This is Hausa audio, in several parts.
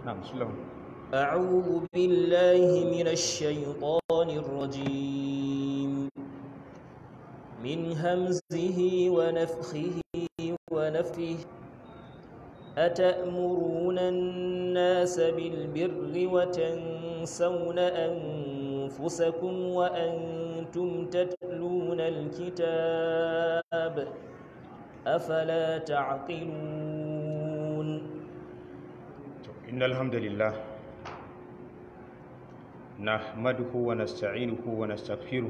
na'am sulaiman أعوذ بالله من الشيطان الرجيم من همزه ونفخه ونفثه أتأمرون الناس بالبر وتنسون أنفسكم وأنتم تتلون الكتاب أفلا تعقلون إن الحمد لله نحمده ونستعينه ونستغفره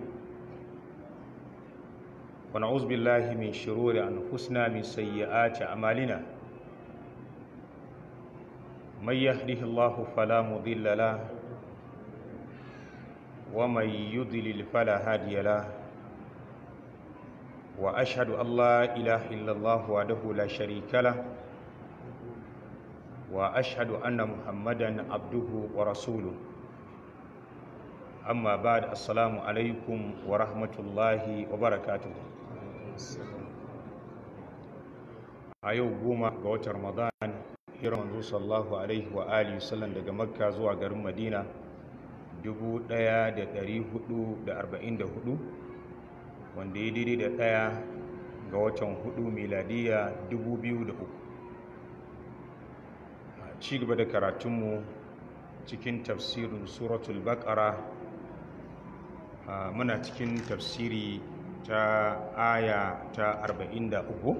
ونعوذ بالله من شرور أنفسنا من سيئات أعمالنا من يهده الله فلا مضل له ومن يضلل فلا هادي له وأشهد أن لا إله إلا الله وحده لا شريك له وأشهد أن محمدا عبده ورسوله amma ba da assalamu alaikum wa rahmatullahi wa barakatuhu a yau goma ga watan ramadan hirar manzo sallahu alaihi wa alihi sallam daga makka zuwa garin madina 1444 wanda ya daidai da ɗaya ga watan hudu miladiya 2003 a ci gaba da karatunmu cikin tafsirin suratul baqara Uh, muna cikin tafsiri ta aya ta 43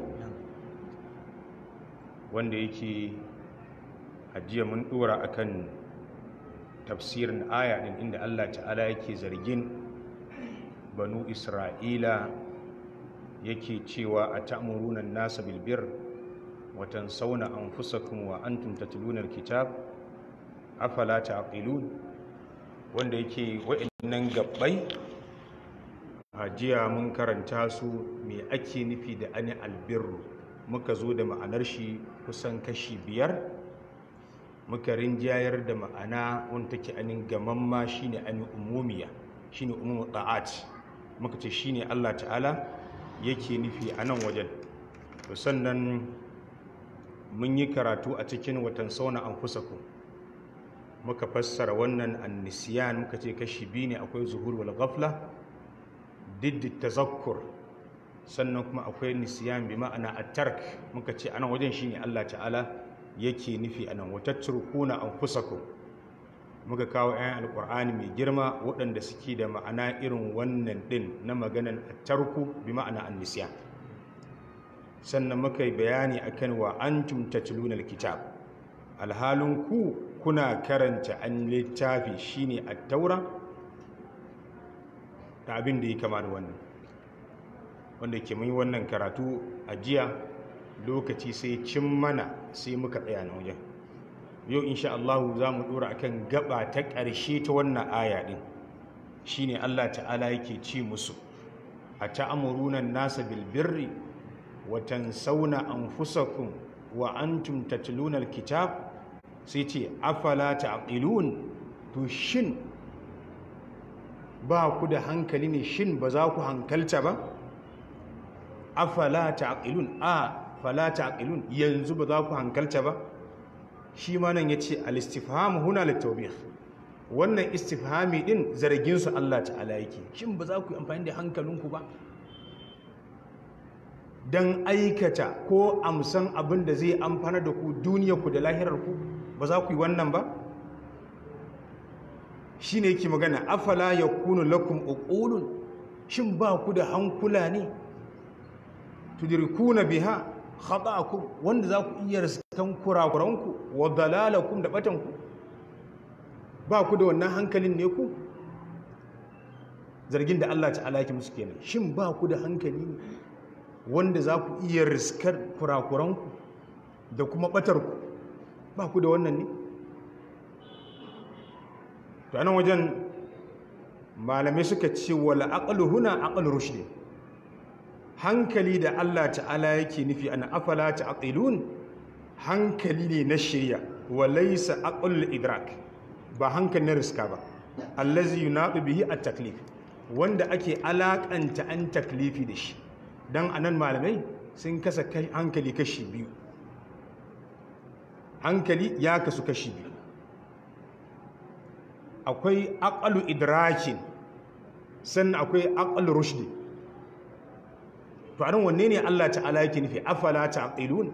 wanda yake ajiya mun dora akan tafsirin aya din inda Allah ta'ala yake zargin banu isra'ila yake cewa a ta'muruna nasa bilbir watan sauna anfusakum wa antum tatluna alkitab afala ta'qilun wanda yake wa'annan gabbai a jiya mun karanta su me ake nufi da ani albirru muka zo da ma'anar shi kusan kashi biyar muka rinjayar da ma'ana wanda take anin gamamma shine ani umumiya shine umumu ta'at muka ce shine Allah ta'ala yake nufi a nan wajen to sannan mun yi karatu a cikin watan sauna an ku. muka fassara wannan annisiyan muka ce kashi biyu ne akwai zuhur wal ghafla diddi tazakkur sannan kuma akwai nisiyan bi ma'ana at-tark muka ce anan wajen shine Allah ta'ala yake nufi anan wa tatrukuna anfusakum muka kawo ayan alqur'ani mai girma waɗanda suke da ma'ana irin wannan din na maganan at-tarku bi ma'ana an-nisyan sannan muka yi bayani akan wa antum tatluna al-kitab alhalin ku kuna karanta an littafi shine at-taura da abin da ya kama da wannan wanda ke mun wannan karatu a jiya lokaci sai cin mana sai muka tsaya na wajen yau insha Allah za mu dora akan gaba ta ƙarshe ta wannan aya din shine Allah ta'ala yake ci musu a ta'amuruna nasa bil birri wa tansawna anfusakum wa antum tatluna al-kitab sai ce afala ta'qilun to shin ba ku da hankali ne shin ba za ku hankalta ba afala ta'qilun a fala ta'qilun yanzu ba za ku hankalta ba shi ma nan yace al-istifham huna litawbih wannan istifhami din zargin su Allah ta'ala yake shin ba za ku yi amfani da hankalinku ba dan aikata ko amsan abin da zai amfana da ku duniyar ku da lahirar ku ba za ku yi wannan ba shi ne yake magana afala ya kunu lakum uqulun shin ba ku da hankula ne tudrikuna biha khata'akum wanda za ku iya riskan kurakuranku wa dalalakum da batanku ba ku da wannan hankalin ne ku zargin da Allah ta'ala yake musu kenan shin ba ku da hankali ne wanda za ku iya riskar kurakuranku da kuma batarku ba ku da wannan ne to anan wajen malamai suka ce wala aqlu huna aqlu rushd hankali da Allah ta'ala yake nufi ana afala ta'qilun hankali ne na shirya wa laysa aqlul idrak ba hankali na riska ba allazi yunadu bihi at-taklif wanda ake alakanta an taklifi da shi dan anan malamai sun kasa hankali kashi biyu hankali ya kasu kashi biyu akwai aqalu idrakin sannan akwai aqalu rushdi to anan wanne ne Allah ta'ala yake nufi afala ta'qilun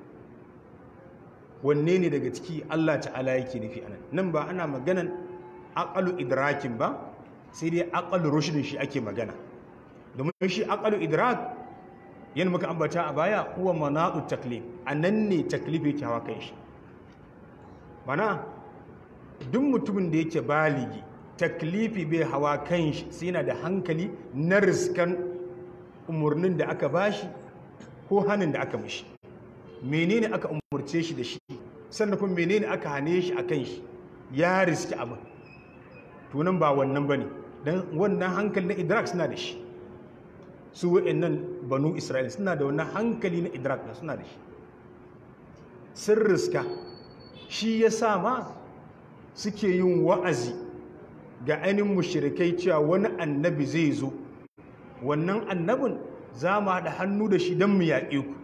wanne ne daga ciki Allah ta'ala yake nufi anan nan ba ana maganan aqalu idrakin ba sai dai aqalu rushdin shi ake magana domin shi aqalu idrak yana muka ambata a baya huwa manaqu taklif anan ne taklif yake hawa kai shi mana duk mutumin da yake baligi taklifi bai hawa kan shi sai yana da hankali na riskan umarnin da aka bashi ko hannun da aka mishi menene aka umurce shi da shi sannan kuma menene aka hane shi a kan shi ya riski abin tunan ba wannan ba ne don wannan hankali na idrak suna da shi su wa'annan banu isra'ila suna da wannan hankali na idrak na suna da shi sun riska shi ya sa ma suke yin wa'azi ga ainihin mushirikai cewa wani annabi zai zo wannan annabin za mu haɗa hannu da shi don mu yaƙe ku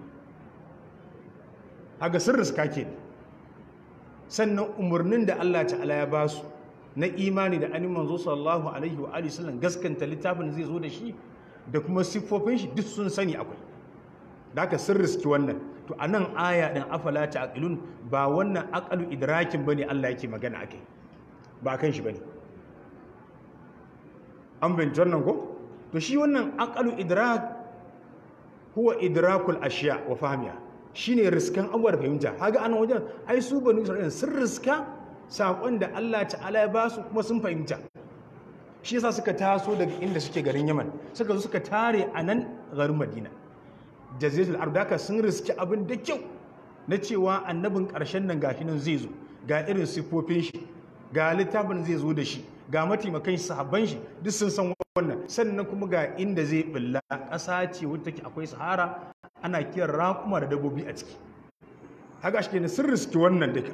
haga sun riska ke sannan umarnin da Allah ta'ala ya ba su na imani da ainihin manzo sallallahu alaihi wa alihi sallam gaskanta littafin zai zo da shi da kuma siffofin shi duk sun sani akwai da aka sun riski wannan to a nan aya ɗin afala ta aƙilun ba wannan aƙalu idrakin ba ne Allah yake magana a kai ba kan shi ba ne an binci wannan ko to shi wannan aƙalu idrak huwa idrakul ashiya wa fahimiya shi ne riskan abuwa da fahimta haga ana wajen ai su banu isra'ila sun riska saƙon da Allah ta'ala ya ba su kuma sun fahimta shi yasa suka taso daga inda suke garin yaman suka zo suka tare a nan garin madina jaziratul arab da sun riski abin da kyau na cewa annabin ƙarshen nan gashi nan zai zo ga irin siffofin shi ga littafin zai zo da shi ga mataimakan shi sahabban shi duk sun san wannan sannan kuma ga inda zai bulla ƙasa ce wadda take akwai sahara ana kiran raƙuma da dabbobi a ciki haka shi kenan sun riski wannan duka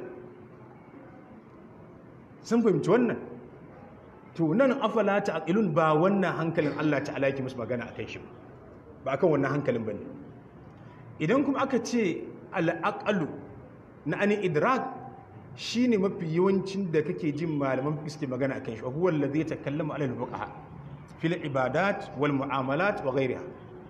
sun fahimci wannan to nan afala ta aqilun ba wannan hankalin Allah ta'ala yake musu magana akan shi ba akan wannan hankalin bane idan kuma aka ce al'aqalu na ani idrak shine mafi yawancin da kake jin malaman suke magana akan shi huwa alladhi yatakallamu ala al-fuqaha fil ibadat wal mu'amalat wa ghayriha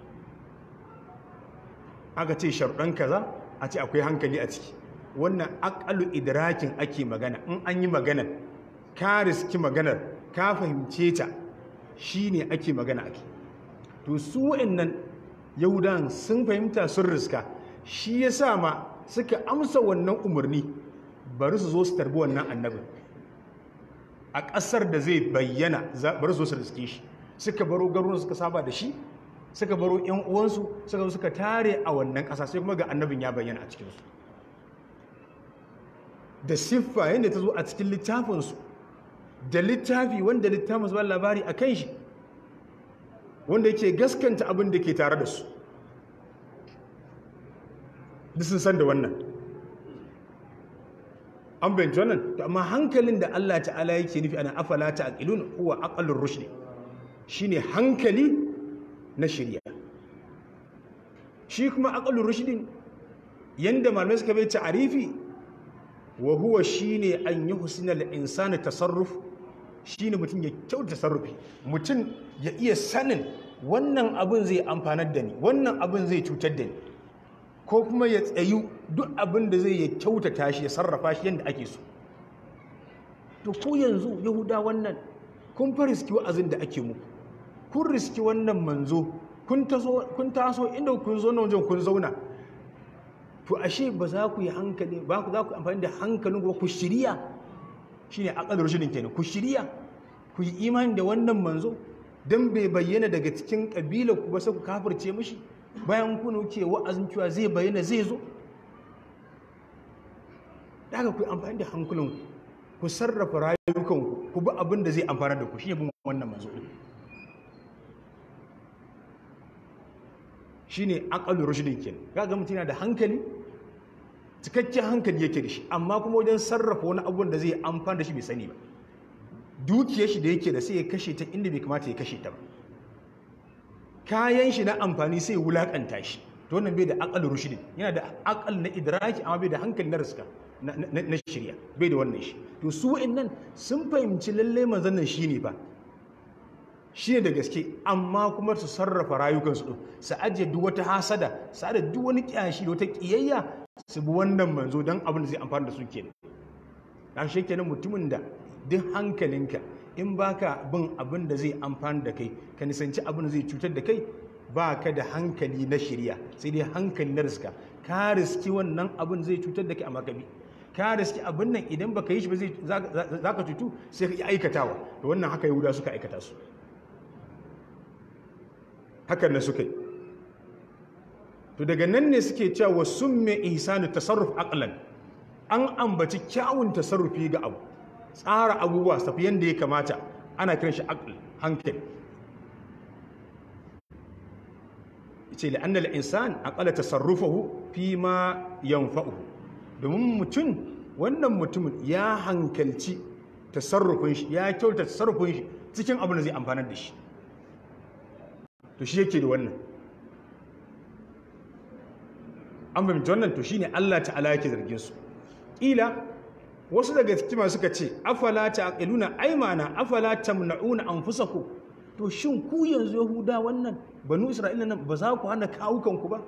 aka ce sharuɗan kaza a ce akwai hankali a ciki wannan aqalu idrakin ake magana in an yi magana ka riski maganar ka fahimce ta shine ake magana ake to su wa'annan yahudan sun fahimta sun riska shi ya sa ma suka amsa wannan umarni bari su zo su tarbi wannan annabin a ƙasar da zai bayyana bari su zo su riske shi suka baro garuruwan suka saba da shi suka baro yan uwansu suka zo suka tare a wannan ƙasa sai kuma ga annabin ya bayyana a cikinsu da siffa yadda ta zo a cikin littafinsu da littafi wanda littafin zuwa labari a kan shi wanda yake gaskanta abin da ke tare da su duk sun san da wannan an bayanci wannan to amma hankalin da Allah ta'ala yake nufi ana afala ta aqilun huwa aqallur rushd shine hankali na shirya shi kuma aqallur rushd yanda malamai suka bai ta'arifi wa huwa shine an yuhsina al-insani tasarruf shine mutum ya kyauta tasarrufi mutum ya iya sanin wannan abin zai amfanar da ni wannan abin zai cutar da ni ko kuma ya tsayu duk abin da zai ya kyautata shi ya sarrafa shi yadda ake so to ku yanzu yahuda wannan kun fa riski wa'azin da ake muku kun riski wannan manzo kun taso inda kun zo na wajen kun zauna to ashe ba za ku yi hankali ba ku za ku amfani da hankalin ku shirya shine aqal rushidin kenan ku shirya ku yi imani da wannan manzo dan bai bayyana daga cikin kabila ku ba sai ku kafirce mishi bayan ku ke wa'azin cewa zai bayyana zai zo daga ku yi amfani da hankulin ku sarrafa rayukanku ku bi abin da zai amfana da ku shi bin wannan manzo shine aqalu rushdin kenan kaga mutum yana da hankali cikakken hankali yake da shi amma kuma wajen sarrafa wani abubuwan da zai amfana da shi bai sani ba dukiyar shi da yake da sai ya kashe ta inda bai kamata ya kashe ta ba kayan shi na amfani sai ya wulakanta shi to wannan bai da aqalu rushdin yana da aqal na idraki amma bai da hankali na riska na shirya bai da wannan shi to su wa'annan sun fahimci lalle manzon nan shine ba shine da gaske amma kuma su sarrafa rayukansu din su ajiye duk wata hasada su ajiye duk wani kyashi da wata kiyayya su bi wannan manzo don abin da zai amfana da su kenan dan shi kenan mutumin da duk hankalinka in baka bin abin da zai amfana da kai ka nisanci abin da zai cutar da kai ba ka da hankali na shirya sai dai hankali na riska ka riski wannan abin zai cutar da kai a makabi ka riski abin nan idan baka yi shi ba zai za ka cutu sai ka yi aikatawa da wannan haka yahuda suka aikata su hakan na suka yi to daga nan ne suke cewa sun mai ihsanu tasarruf aqlan an ambaci kyawun tasarrufi ga abu tsara abubuwa tafi yadda ya kamata ana kiran shi aql hankali ce la'annal insan aqala tasarrufahu fi ma yanfa'uhu domin mutum wannan mutumin ya hankalci tasarrufin shi ya kyauta tasarrufin shi cikin abin da zai amfanar da shi to shi yake da wannan an fahimci wannan to shine Allah ta'ala yake zargin su ila wasu daga cikin suka ce afala ta'qiluna aymana afala tamna'una anfusakum to shin ku yanzu yahuda wannan banu isra'ila nan ba za ku hana kawukan ku ba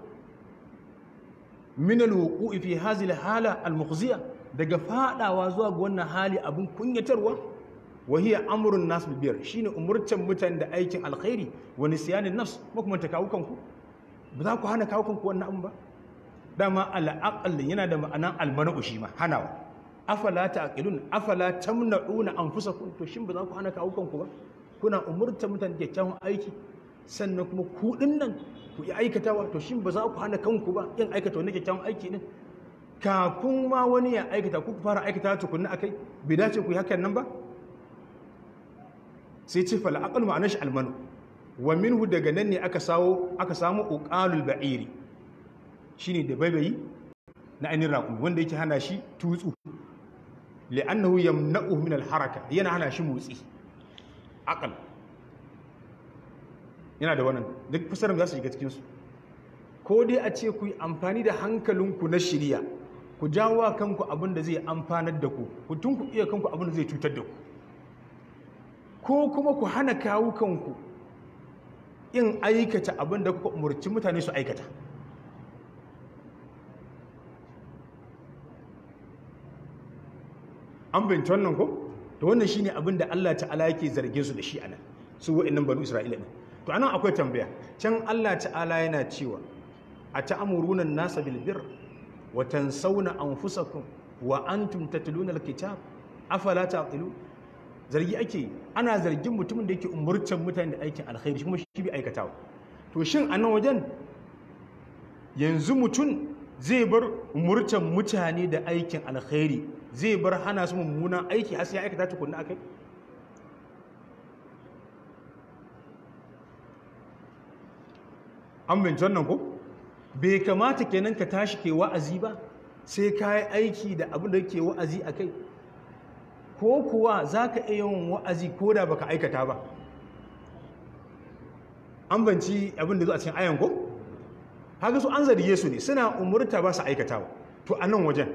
min alwuqu'i fi hadhihi alhala almukhziya daga fadawa zuwa ga wannan hali abin kunyatarwa wa hiya amrun nas bil bir shine umurtan mutane da aikin alkhairi wa nisyanin nafs ba kuma ta kawukan ku ba za ku hana kawukan ku wannan abin ba dama al'aqal yana da ma'anan almanu shi ma hanawa afala ta'qilun afala tamna'una anfusakum to shin ba za ku hana kawukan ku ba kuna umurta mutane da kyakkyawan aiki sannan kuma ku nan ku yi aikatawa to shin ba za ku hana kanku ba yin aikata wani kyakkyawan aiki din kafin ma wani ya aikata ku fara aikata tukunna akai bai dace ku yi hakan nan ba sai ce fal aqal ma'anar shi almanu wa minhu daga nan ne aka sawo aka samu uqalul ba'iri shine da baibayi na ainihin raƙumi wanda yake hana shi tutsu li'annahu yamna'uhu min al-haraka yana hana shi motsi aqal yana da wannan duk fasarar za su shiga cikin su ko dai a ce ku yi amfani da hankalinku na shirya ku jawo kanku abin da zai amfanar da ku ku tunku iya kanku abin da zai cutar da ku ko kuma ku hana kawo kanku in aikata abin da kuka umarci mutane su aikata an binci wannan ko to wannan shine abin da Allah ta'ala yake zargin su da shi anan su wa'annan banu Isra'ila ne to anan akwai tambaya can Allah ta'ala yana cewa ata'muruna an-nasa bil birr wa tansawna anfusakum wa antum tatluna al-kitab afala taqilu zargi ake ana zargin mutumin da yake umurtan mutane da aikin alkhairi kuma shi bai aikatawa to shin anan wajen yanzu mutum zai bar umurtan mutane da aikin alkhairi zai bar hana su mummunan aiki har sai ya aikata tukunna akai an binci wannan ko bai kamata kenan ka tashi ke wa'azi ba sai ka yi aiki da abin da ke wa'azi a kai ko kuwa za ka iya yawan wa'azi ko da baka aikata ba an banci abin da zo a cikin ayan ko haka su an zarge su ne suna umurta ba su aikatawa to a nan wajen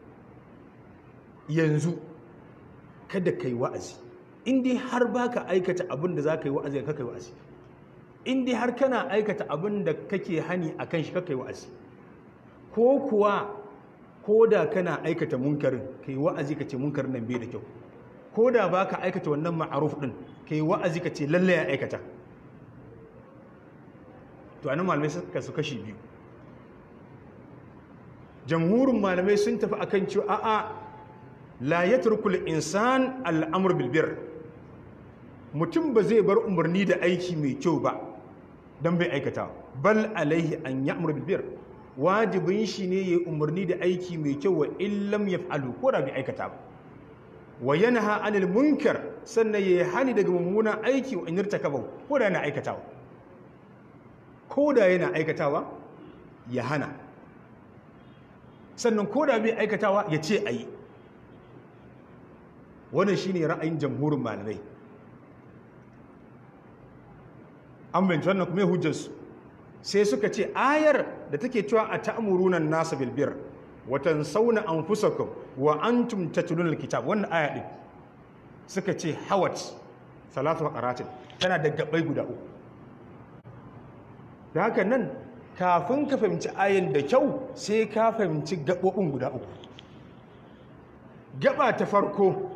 yanzu kada ka yi wa'azi inda har ba ka aikata abin da za ka yi wa'azi ka kai wa'azi inda har kana aikata abin da kake hani a kan shi ka kai wa'azi ko kuwa ko da kana aikata munkarin ka yi wa'azi ka ce munkarin nan bai da kyau ko da ba ka aikata wannan ma'aruf ɗin ka yi wa'azi ka ce lallai ya aikata to anan malamai suka su kashi biyu jamhurin malamai sun tafi akan cewa a'a la yatrukul insan al'amr bil bir mutum ba zai bar umarni da aiki mai kyau ba dan bai aikata bal alaihi an ya'mur bil bir wajibin shi ne yayi umarni da aiki mai kyau wa illam yaf'alu ko da bai aikata ba wa yanha anil munkar sannan yayi hani daga mummunan aiki wa in irtakaba ko da yana aikatawa ko da yana aikatawa ya hana sannan ko da bai aikatawa ya ce a yi wannan shi ne ra'ayin jamhurin malamai an binci wannan kuma hujjarsu sai suka ce ayar da take cewa a ta'amurunan nasa bilbir watan sauna an fusakun wa antum tatlun alkitab wannan aya din suka ce hawat salatu qaratin tana da gabai guda uku da haka nan kafin ka fahimci ayan da kyau sai ka fahimci gabobin guda uku gaba ta farko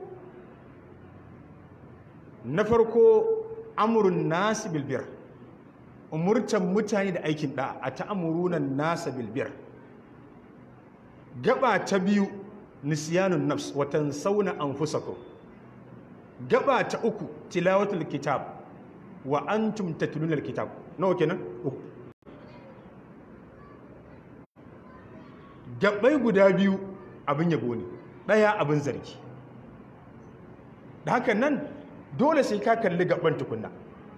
na farko amurin nasu bilbir umurtan mutane da aikin da a ta'amurunan nasa bilbir gaba ta biyu nisyanun nafs watan sauna an fusako gaba ta uku tilawatul kitab wa antum tatlunal kitab nawa kenan uku gabai guda biyu abin yabo ne daya abin zargi da haka nan dole sai ka kalli gaban tukunna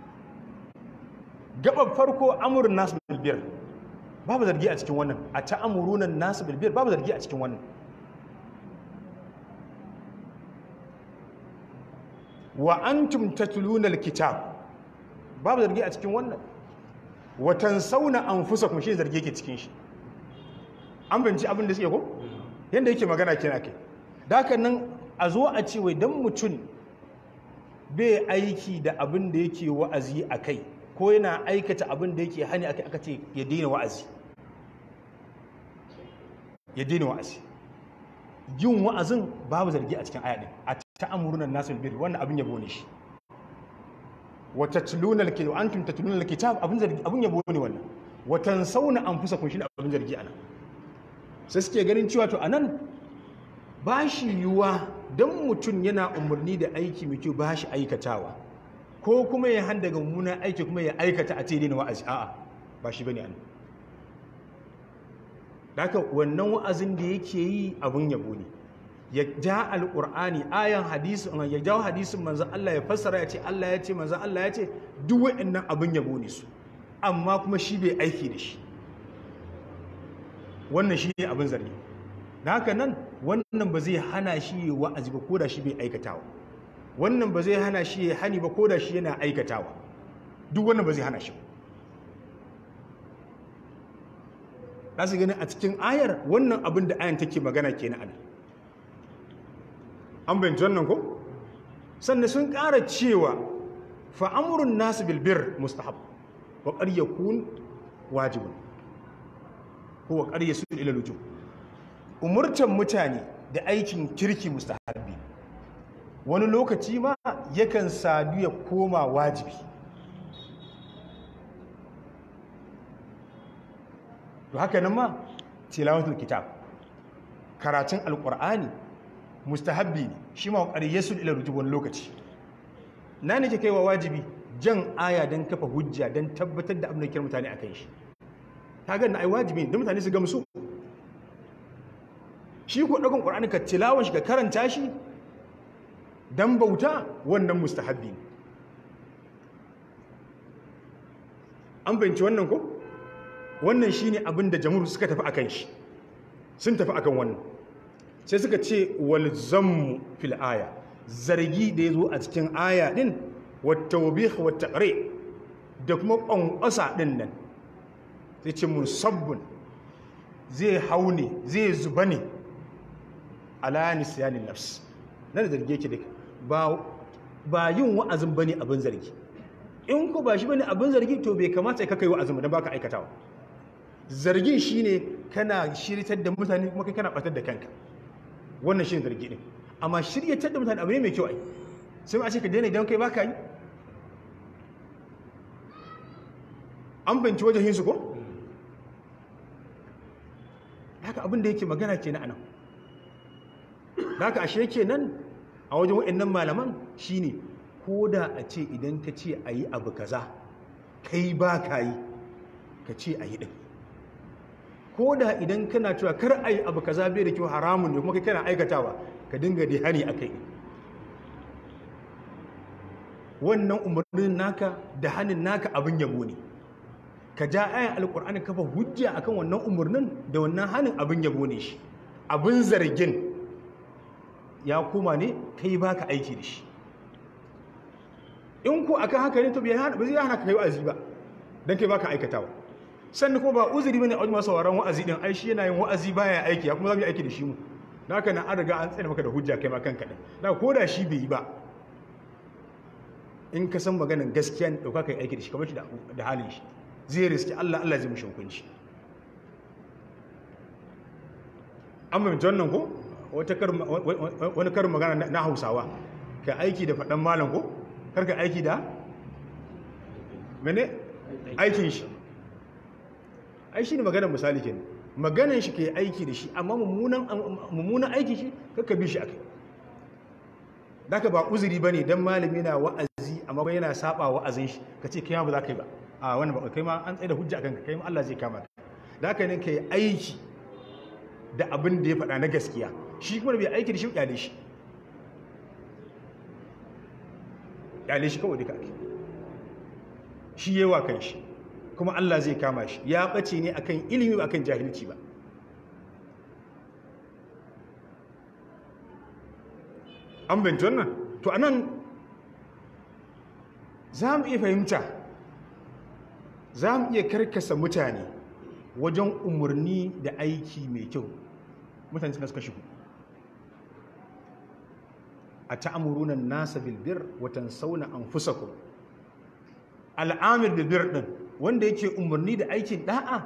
gaban farko amurin nasu bilbir babu zargi a cikin wannan a ta'amurunan nasu bilbir babu zargi a cikin wannan wa antum tatluna alkitab babu zargi a cikin wannan wa tansawna anfusakum shi zargi yake cikin shi an binci abin da suke ko yanda yake magana kina kai da haka nan a zo a ce wai dan mutum bai aiki da abin da yake wa'azi a kai ko yana aikata abin da yake hani aka ce ya daina wa'azi ya daina wa'azi yin wa'azin babu zargi a cikin ayaɗin a ta'amurunan nasu albir wannan abin yabo ne shi wa tatluna alkitab antum tatluna alkitab abin zargi abin yabo ne wannan wa tansawna anfusakum shi abin zargi anan sai suke ganin cewa to anan ba shi yiwuwa don mutum yana umarni da aiki mai kyau ba shi aikatawa ko kuma ya handa daga mummunan aiki kuma ya aikata a daina wa'azi a'a ba shi bane an haka wannan wa'azin da yake yi abun yabo ne ya ja alqur'ani ayan hadisi ya jawo hadisin manzon Allah ya fassara ya ce Allah ya ce manzon Allah ya ce duk wa'annan abun yabo ne su amma kuma shi bai aiki da shi wannan shi ne abin zargi da haka nan wannan ba zai hana shi yi wa'azi ba ko da shi bai aikatawa wannan ba zai hana shi ya hani ba ko da shi yana aikatawa duk wannan ba zai hana shi za su gani a cikin ayar wannan abin da ayan take magana ke na ana an bayanci wannan ko sannan sun ƙara cewa fa'amurin nasu bilbir mustahab wa ƙarya kun wajibin ko wa ƙarya su ila lujum umurtan mutane da aikin kirki mustahabbi wani lokaci ma yakan sadu ya koma wajibi to haka nan ma tilawatul kitab karatun alqur'ani mustahabbi ne shi ma qariyasul ila rujub wani lokaci na nake kaiwa wajibi jan aya dan kafa hujja dan tabbatar da abin da kira mutane akan shi kaga na ai wajibi ne dan mutane su gamsu shi ko ɗagon ƙwar'ani ka tilawan shi ka karanta shi don bauta wannan mustahabbi ne an fahimci wannan ko wannan shi ne abin da jamhur suka tafi akan shi sun tafi akan wannan sai suka ce walzammu fil aya zargi da ya zo a cikin aya ɗin wata wabih wata ƙare da kuma ƙwanƙwasa ɗin nan sai ce musabbin zai hau ne zai zuba ne ala nisyanin nafs nan da zarge ki duka ba ba yin wa'azin bane abin zargi in ku ba shi bane abin zargi to bai kamata ka kai wa'azin ba baka aikatawa zargin shine kana shiritar da mutane kuma kai kana batar da kanka wannan shine zargi din amma shiryatar da mutane abu ne mai kyau ai sai a ce ka daina idan kai baka yi an binci wajen su ko haka abin da yake magana kenan anan da haka ashe kenan a wajen waɗannan malaman shine ko da a ce idan ka ce a yi abu kaza kai ba ka yi ka ce a yi ɗin ko da idan kana cewa kar a yi abu kaza bai da kyau haramun ne kuma kai kana aikatawa ka dinga da hani a kai wannan umarnin naka da hannun naka abin yabo ne ka ja ayan alkur'ani kafa hujja akan wannan umarnin da wannan hannun abin yabo ne shi abin zargin ya koma ne kai baka aiki da shi in ku akan haka ne to bai zai hana ka kai wa'azi ba dan kai baka aikatawa sannan ko ba uzuri bane a wajen masu sauraron wa'azi din ai shi yana yin wa'azi baya aiki ya kuma za mu yi aiki da shi mu da haka na an riga an tsaye maka da hujja kai ma kanka din da ko da shi bai yi ba in ka san maganin gaskiya ne dauka kai aiki da shi kamar shi da halin shi zai riski Allah Allah zai mushi hukunci an mai wannan ko wani karin magana na hausawa ka aiki da faɗan malam ko karka aiki da mene aikin shi ai shi ne maganar misali kenan maganar shi ke aiki da shi amma mummunan aiki shi kakka bi shi a kai daga ba uzuri ba ne don malami na wa'azi amma ba yana saba wa'azin shi ka ce kai ma ba za ka yi ba a wani ba kai ma an tsaye da hujja a kanka kai ma Allah zai kama ka da haka ne ka yi aiki da abin da ya faɗa na gaskiya shi kuma bai aiki da shi kyale shi kyale shi kawai duka ake shi yawa kan shi kuma Allah zai kama shi ya ɓace ne akan ilimi ba akan jahilci ba an binci wannan to anan za mu iya fahimta za mu iya karkasa mutane wajen umarni da aiki mai kyau mutane suna suka shigo a ta'amurunan nasa bilbir watan sauna an fusaku al'amir bilbir ɗin wanda yake umarni da aikin ɗa'a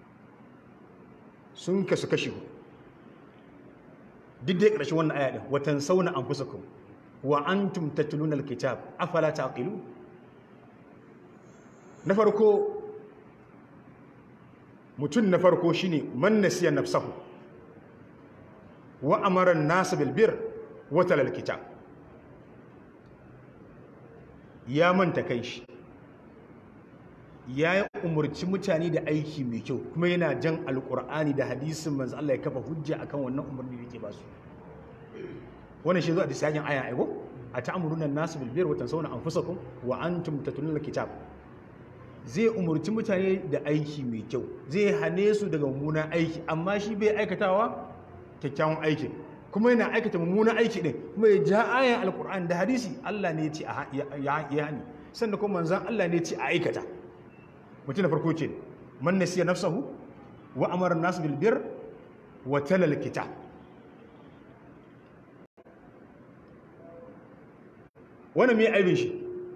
sun kasu kashi duk dai ƙarshen wannan aya ɗin watan sauna an fusaku wa an tumtattulun alkitab afala ta aqilu na farko mutum na farko shine man nasiya nafsahu wa amara an-nas bil bir wa talal kitab ya manta kai shi ya umurci mutane da aiki mai kyau kuma yana jan alkur'ani da hadisin manzo Allah ya kafa hujja akan wannan umarni da yake ba su wannan shi zo a disajin aya aigo a ta'muruna an-nas bil bir wa tansawna anfusakum wa antum tatluna al-kitab zai umurci mutane da aiki mai kyau zai hane su daga mummunan aiki amma shi bai aikatawa kyakkyawan aiki kuma yana aikata mummunan aiki din kuma ya ja ayan alkur'ani da hadisi Allah ne ya ce ya hani sannan kuma manzon Allah ne ya ce a aikata mutum na farko ce man nasiya nafsahu wa amara an-nas bil bir wa talal kitab wannan me aibin shi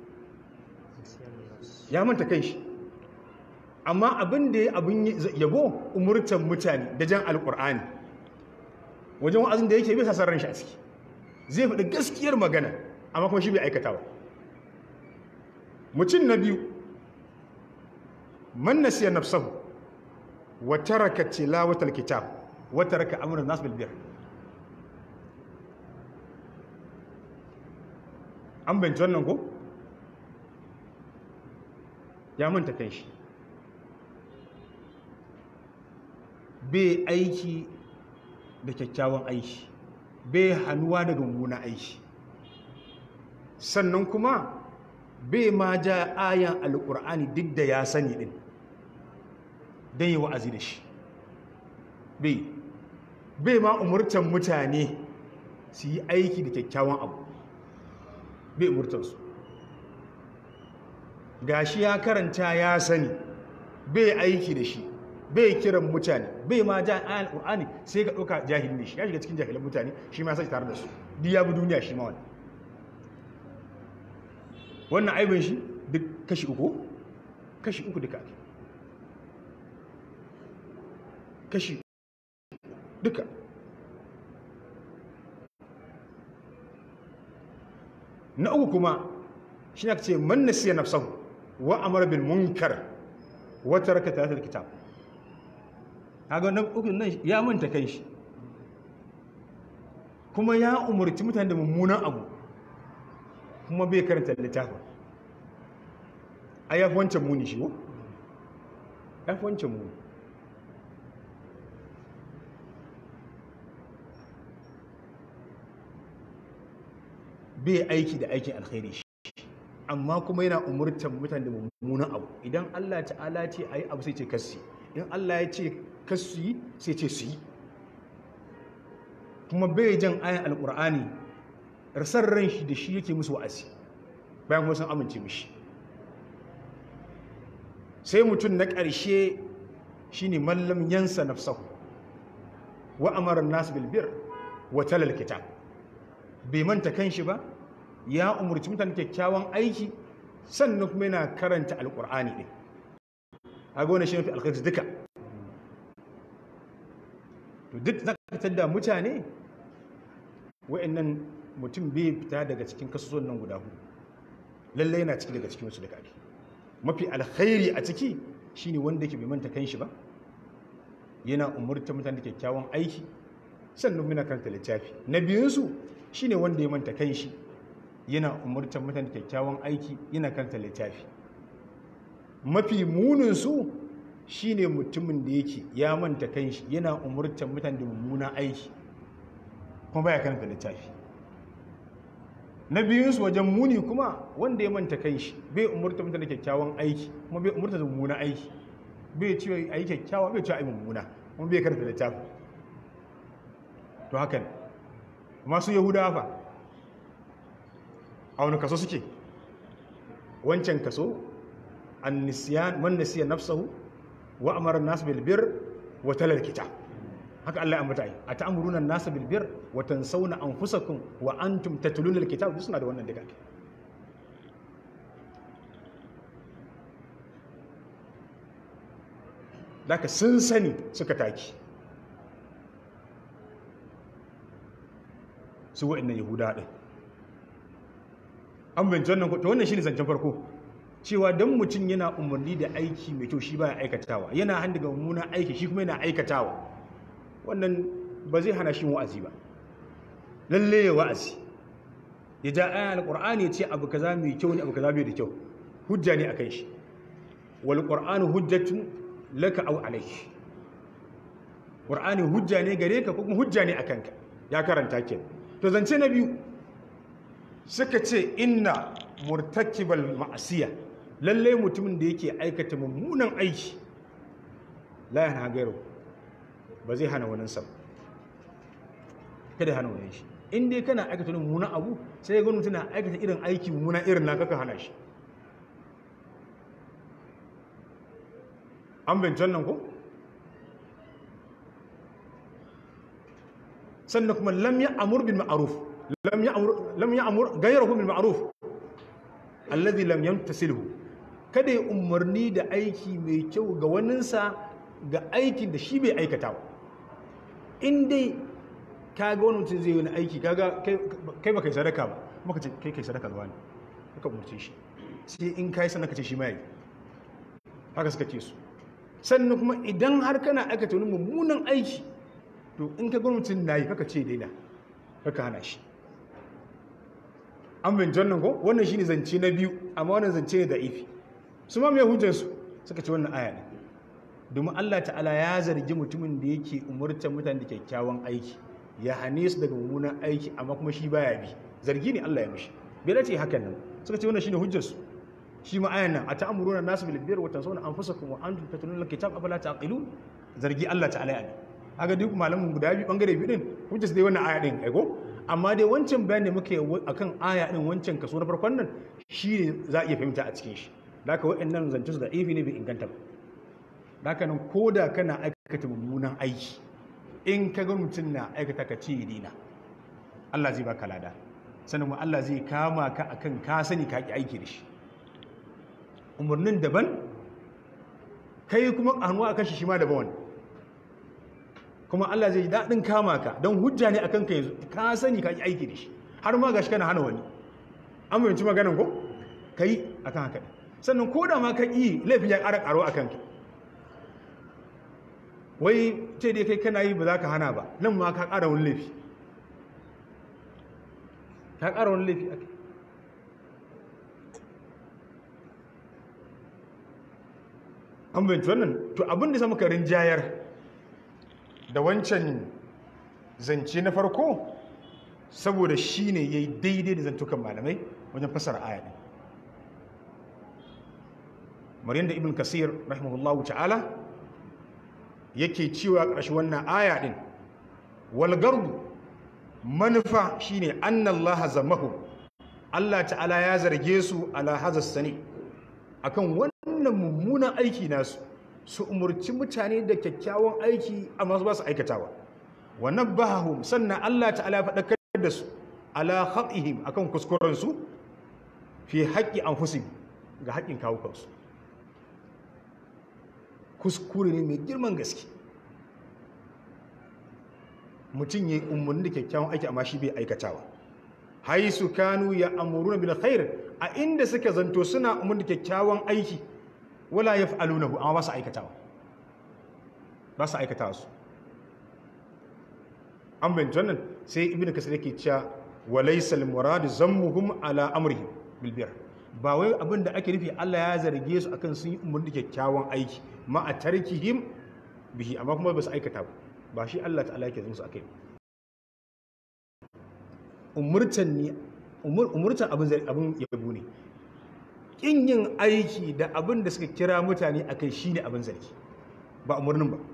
ya manta kan shi amma abin da ya abin yabo umurtan mutane da jan alkur'ani wajen wa'azin da yake bisa sarran shi a ciki zai faɗi gaskiyar magana amma kuma shi bai aikata ba mutum na biyu man nasiya nafsahu wa taraka tilawatal kitab wa taraka amrun nas bil bir an bayyana wannan ko ya manta kan shi bai aiki da kyakkyawan aiki bai hannuwa daga mummunan aiki sannan kuma bai ma ja ayan alkur'ani duk da ya sani din don yi wa'azi da shi bai bai ma umurtan mutane su yi aiki da kyakkyawan abu bai umurtansu gashi ya karanta ya sani bai aiki da shi bai kiran mutane bai ma ja ayan alkur'ani sai ka ɗauka jahili ne shi ya shiga cikin jahilan mutane shi ma sai tare da su duk ya bi duniya shi ma wani wannan aibin shi duk kashi uku kashi uku duka ake kashi duka na uku kuma shi ne ce man nasiya nafsahu wa amara bil munkar wa taraka talatal kitab kaga na uku nan ya manta kai shi kuma ya umurci mutane da mummunan abu kuma bai karanta littafin a yafi wancan muni shi ko? yafi wancan muni bai aiki da aikin alkhairi shi amma kuma yana umurtan mutane da mummunan abu idan Allah ta'ala ce a yi abu sai ce kassi in Allah ya ce kassi sai ce su yi kuma bai jan ayan alkur'ani rasar ran shi da shi yake musu wa'azi bayan kuma sun amince mishi sai mutum na ƙarshe shine mallam yansa nafsahu wa amara nas bil bir wa talal kitab bai manta kanshi ba ya umurci mutane kyakkyawan aiki sannan kuma yana karanta alqur'ani din a gona shi mafi alkhairi duka to duk zaka da mutane wa'annan mutum bai fita daga cikin kasuwan nan guda hudu lalle yana ciki daga cikin wasu da kake mafi alkhairi a ciki shine wanda yake bai manta kanshi ba yana umurta mutane da kyakkyawan aiki sannan muna karanta littafi na biyunsu shine wanda ya manta kanshi yana umurta mutane da kyakkyawan aiki yana karanta littafi mafi muninsu shine mutumin da yake ya manta kanshi yana umurta mutane da mummunan aiki kuma baya karanta littafi na biyunsu wajen muni kuma wanda ya manta kanshi bai umurta mutane da kyakkyawan aiki kuma bai umurta da mummunan aiki bai cewa a yi kyakkyawa bai cewa a yi mummuna kuma bai karanta littafi to hakan masu yahudawa fa a wani kaso suke wancan kaso an nisiyan man nasiya nafsahu wa amara an-nas bil birr wa talal kitab haka Allah ya ambata ai ata'muruna an-nas bil birr wa tansawna anfusakum wa antum tatluna al-kitab suna da wannan daga Daka sun sani suka taki su wa'annan yahuda ɗin an binci wannan to wannan shi ne zancen farko cewa don mutum yana umarni da aiki mai kyau shi baya aikatawa yana hannu ga mummunan aiki shi kuma yana aikatawa wannan ba zai hana shi wa'azi ba lalle ya wa'azi ya ja ayan alqur'ani ya ce abu kaza mai kyau ne abu kaza bai da kyau hujja ne akan shi wal qur'anu hujjatun laka aw alayk qur'ani hujja ne gare ka ko kuma hujja ne akan ka ya karanta kenan to zance na biyu suka ce inna murtakibal ma'asiya lalle mutumin da yake aikata mummunan aiki la yana gairu ba zai hana wani sam kada hana wani shi in dai kana aikata mummunan abu sai ya gani mutum na aikata irin aiki mummuna irin na kaka hana shi an bincin nan ko sannan kuma lam ya amur bil ma'ruf lam ya amur lam ya amur ghayruhu bil ma'ruf alladhi lam yamtasilhu kada ya umarni da aiki mai kyau ga waninsa ga aikin da shi bai aikata ba in dai ka ga wani mutum zai yi wani aiki kaga kai baka yi sadaka ba maka ce kai kai sadaka zuwa ne ka umarce shi sai in kai sannan ka ce shi ma yi haka suka ce su sannan kuma idan har kana aikata wani mummunan aiki to in ka gwamnatin na yi kaka ce daina kaka hana shi an bin jannan ko wannan shi ne zance na biyu amma wannan zance ne da ifi su ma mai hujjarsu suka ce wannan aya ne domin allah ta'ala ya zargi mutumin da yake umurtar mutane da kyakkyawan aiki ya hane su daga mummunan aiki amma kuma shi baya bi zargi ne allah ya mishi bai dace hakan nan suka ce wannan shi ne hujjarsu shi ma ayan nan a ta'amuruna nasu bil birri wa tansawna anfusakum wa antum tatluna al-kitab afala taqilun zargi allah ta'ala ya ne aga duk malamin guda biyu bangare biyu din hujjar su dai wannan aya din aiko amma dai wancan bayani da muke akan aya din wancan kaso na farkon nan shine za a iya fahimta a cikin shi da haka wa'annan zancen su da ifi ne bai inganta ba da haka nan koda kana aikata mummunan aiki in ka ga mutum na aikata ka ce dina Allah zai baka lada sannan kuma Allah zai kama ka akan ka sani ka ki aiki da shi umarnin daban kai kuma hannuwa akan shi shi ma daban wani kuma Allah zai daɗin kama ka don hujja ne akan ka yanzu ka sani ka yi aiki da shi har ma gashi kana hana wani an fahimci maganan ko ka yi akan haka sannan ko da ma ka yi laifin ya ƙara ƙaro akan ka wai ce dai kai kana yi ba za ka hana ba nan ma ka ƙara wani laifi ka ƙara wani laifi ake an fahimci wannan to abin da samu ka rinjayar da wancan zance na farko saboda shi ne ya yi daidai da zantukan malamai wajen fasara aya ɗin maryam da ibn kasir rahimahullahu ta'ala yake cewa ƙarshe wannan aya ɗin walgardu manufa shine annallaha zamahu Allah ta'ala ya zarge su ala hazas sani akan wannan mummunan aiki nasu su umurci mutane da kyakkyawan aiki amma su ba su aikatawa wa nabbahum sannan Allah ta'ala ya faɗakar da su ala khatihim akan kuskuren su fi haqqi anfusihim ga haƙƙin kawo kansu kuskure ne mai girman gaske mutum ya yi umarni da kyakkyawan aiki amma shi bai aikatawa haisu kanu ya amuruna bil khair a inda suka zanto suna umarni da kyakkyawan aiki wala yaf'alunahu amma ba su aikatawa ba su aikatawa su an bayyana wannan sai ibnu kasir yake cewa walaysa al murad zammuhum ala amrihim bil bir ba wai abin da ake nufi Allah ya zarge su akan sun yi umarni da kyakkyawan aiki ma a tarkihim bihi amma kuma ba su aikata ba ba shi Allah ta'ala yake zama su akai umurtan ne umurtan abin zai abin yabo ne kin yin aiki da abin da suka kira mutane akai shine abin zargi ba umurnin ba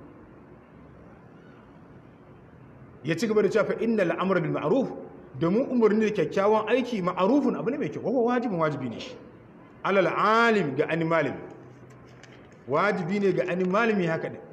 ya ci gaba da cewa fa innal amra bil ma'ruf domin umarni da kyakkyawan aiki ma'arufin abu ne mai kyau kuma wajibin wajibi ne shi alal alim ga animalim wajibi ne ga animalimi haka ne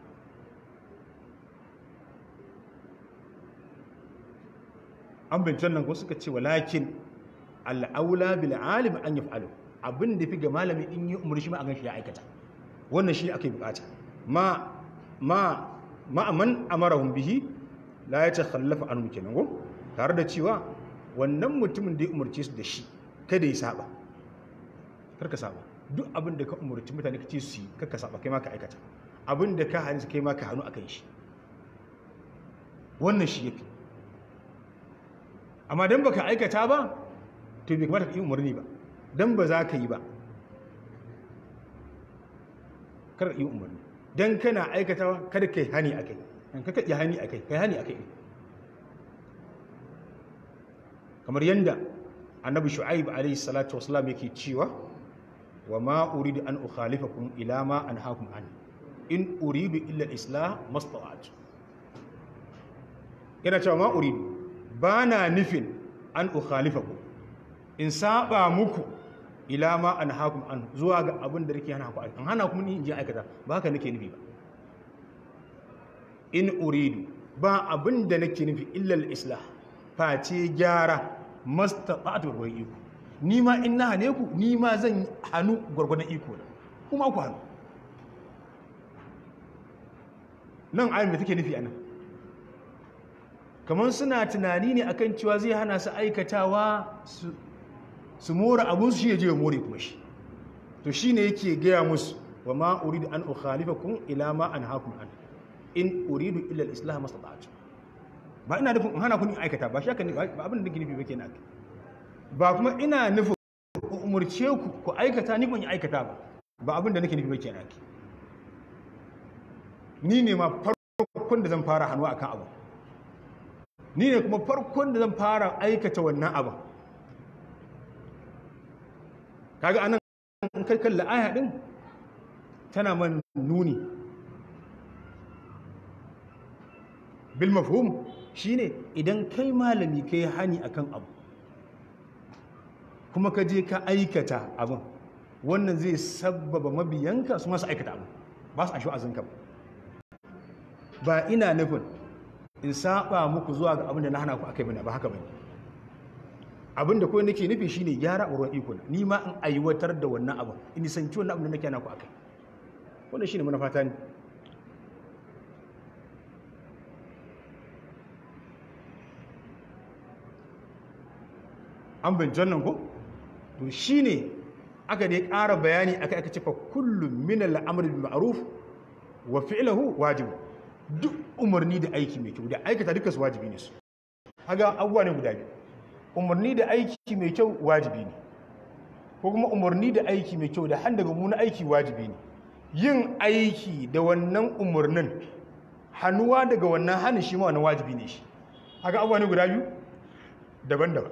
an bincin nan ko suka ce walakin al'aula bil alim an yi fa'alu abin da fi ga malami in yi umarni shi ma a gan shi ya aikata wannan shi aka yi bukata ma ma ma'aman amarahun bihi la ya ce khallafa an kenan ko tare da cewa wannan mutumin da ya umarce su da shi kada ya saba karka saba duk abin da ka umarci mutane ka ce su yi karka saba kai ma ka aikata abin da ka hannu kai ma ka hannu a kan shi wannan shi yafi amma dan baka aikata ba to bai kamata ka yi umarni ba dan ba za ka yi ba kar yi umarni dan kana aikatawa kada kai hani akai kan ka yi hani akai kai hani akai kamar yadda annabi shu'aib alayhi salatu wasalam yake cewa wa ma uridu an ukhalifakum ila ma anhaakum an in uridu illa al-islah mastata'tu yana cewa ma uridu bana nufin an ukhalifakum in saba muku ila ma anhaakum an zuwa ga abin da nake hana ku an hana ku ni in je aikata ba haka nake nufi ba in uridu ba abin da nake nufi illa al-islah face gyara mastata'atu wa iko ni ma in na hane ku ni ma zan hannu gwargwadon iko na kuma ku hannu nan ayin da take nufi anan kamar suna tunani ne akan cewa zai hana su aikatawa su more abun su shi ya je more kuma shi to shine yake gaya musu wa ma uridu an ukhalifakum ila ma anhaakum an in uridu illa al-islah mastata'tu ba ina nufin in hana kun aikata ba shaka ba abin da nake nufi ba kenan ba kuma ina nufin umurce ku ku aikata ni ban yi aikata ba ba abin da nake nufi ba kenan ni ne ma farkon da zan fara hannu akan abu ni ne kuma farkon da zan fara aikata wannan abu kaga anan in kai kalla aya din tana man nuni bil mafhum shine idan kai malami kai hani akan abu kuma ka je ka aikata abin wannan zai sabbaba mabiyanka su masu aikata abu ba su ashe azinka ba ba ina nufin in saba muku zuwa ga abin da na hana ku akai bane ba haka bane abin da kawai nake nufi shine gyara a ruwan iko ni ma in aiwatar da wannan abin in nisanci wannan abin da nake hana ku akai wannan shine manufa ta ne an bincin nan ko to shi ne aka dai ƙara bayani aka aka cefa kullum min al'amri bil ma'ruf wa fi'luhu wajib duk umarni da aiki mai kyau da aikata duka su wajibi ne su haga abubuwa ne guda biyu umarni da aiki mai kyau wajibi ne ko kuma umarni da aiki mai kyau da han daga muna aiki wajibi ne yin aiki da wannan umarnin hannuwa daga wannan hannun shi ma wannan wajibi ne shi haga abubuwa ne guda biyu daban-daban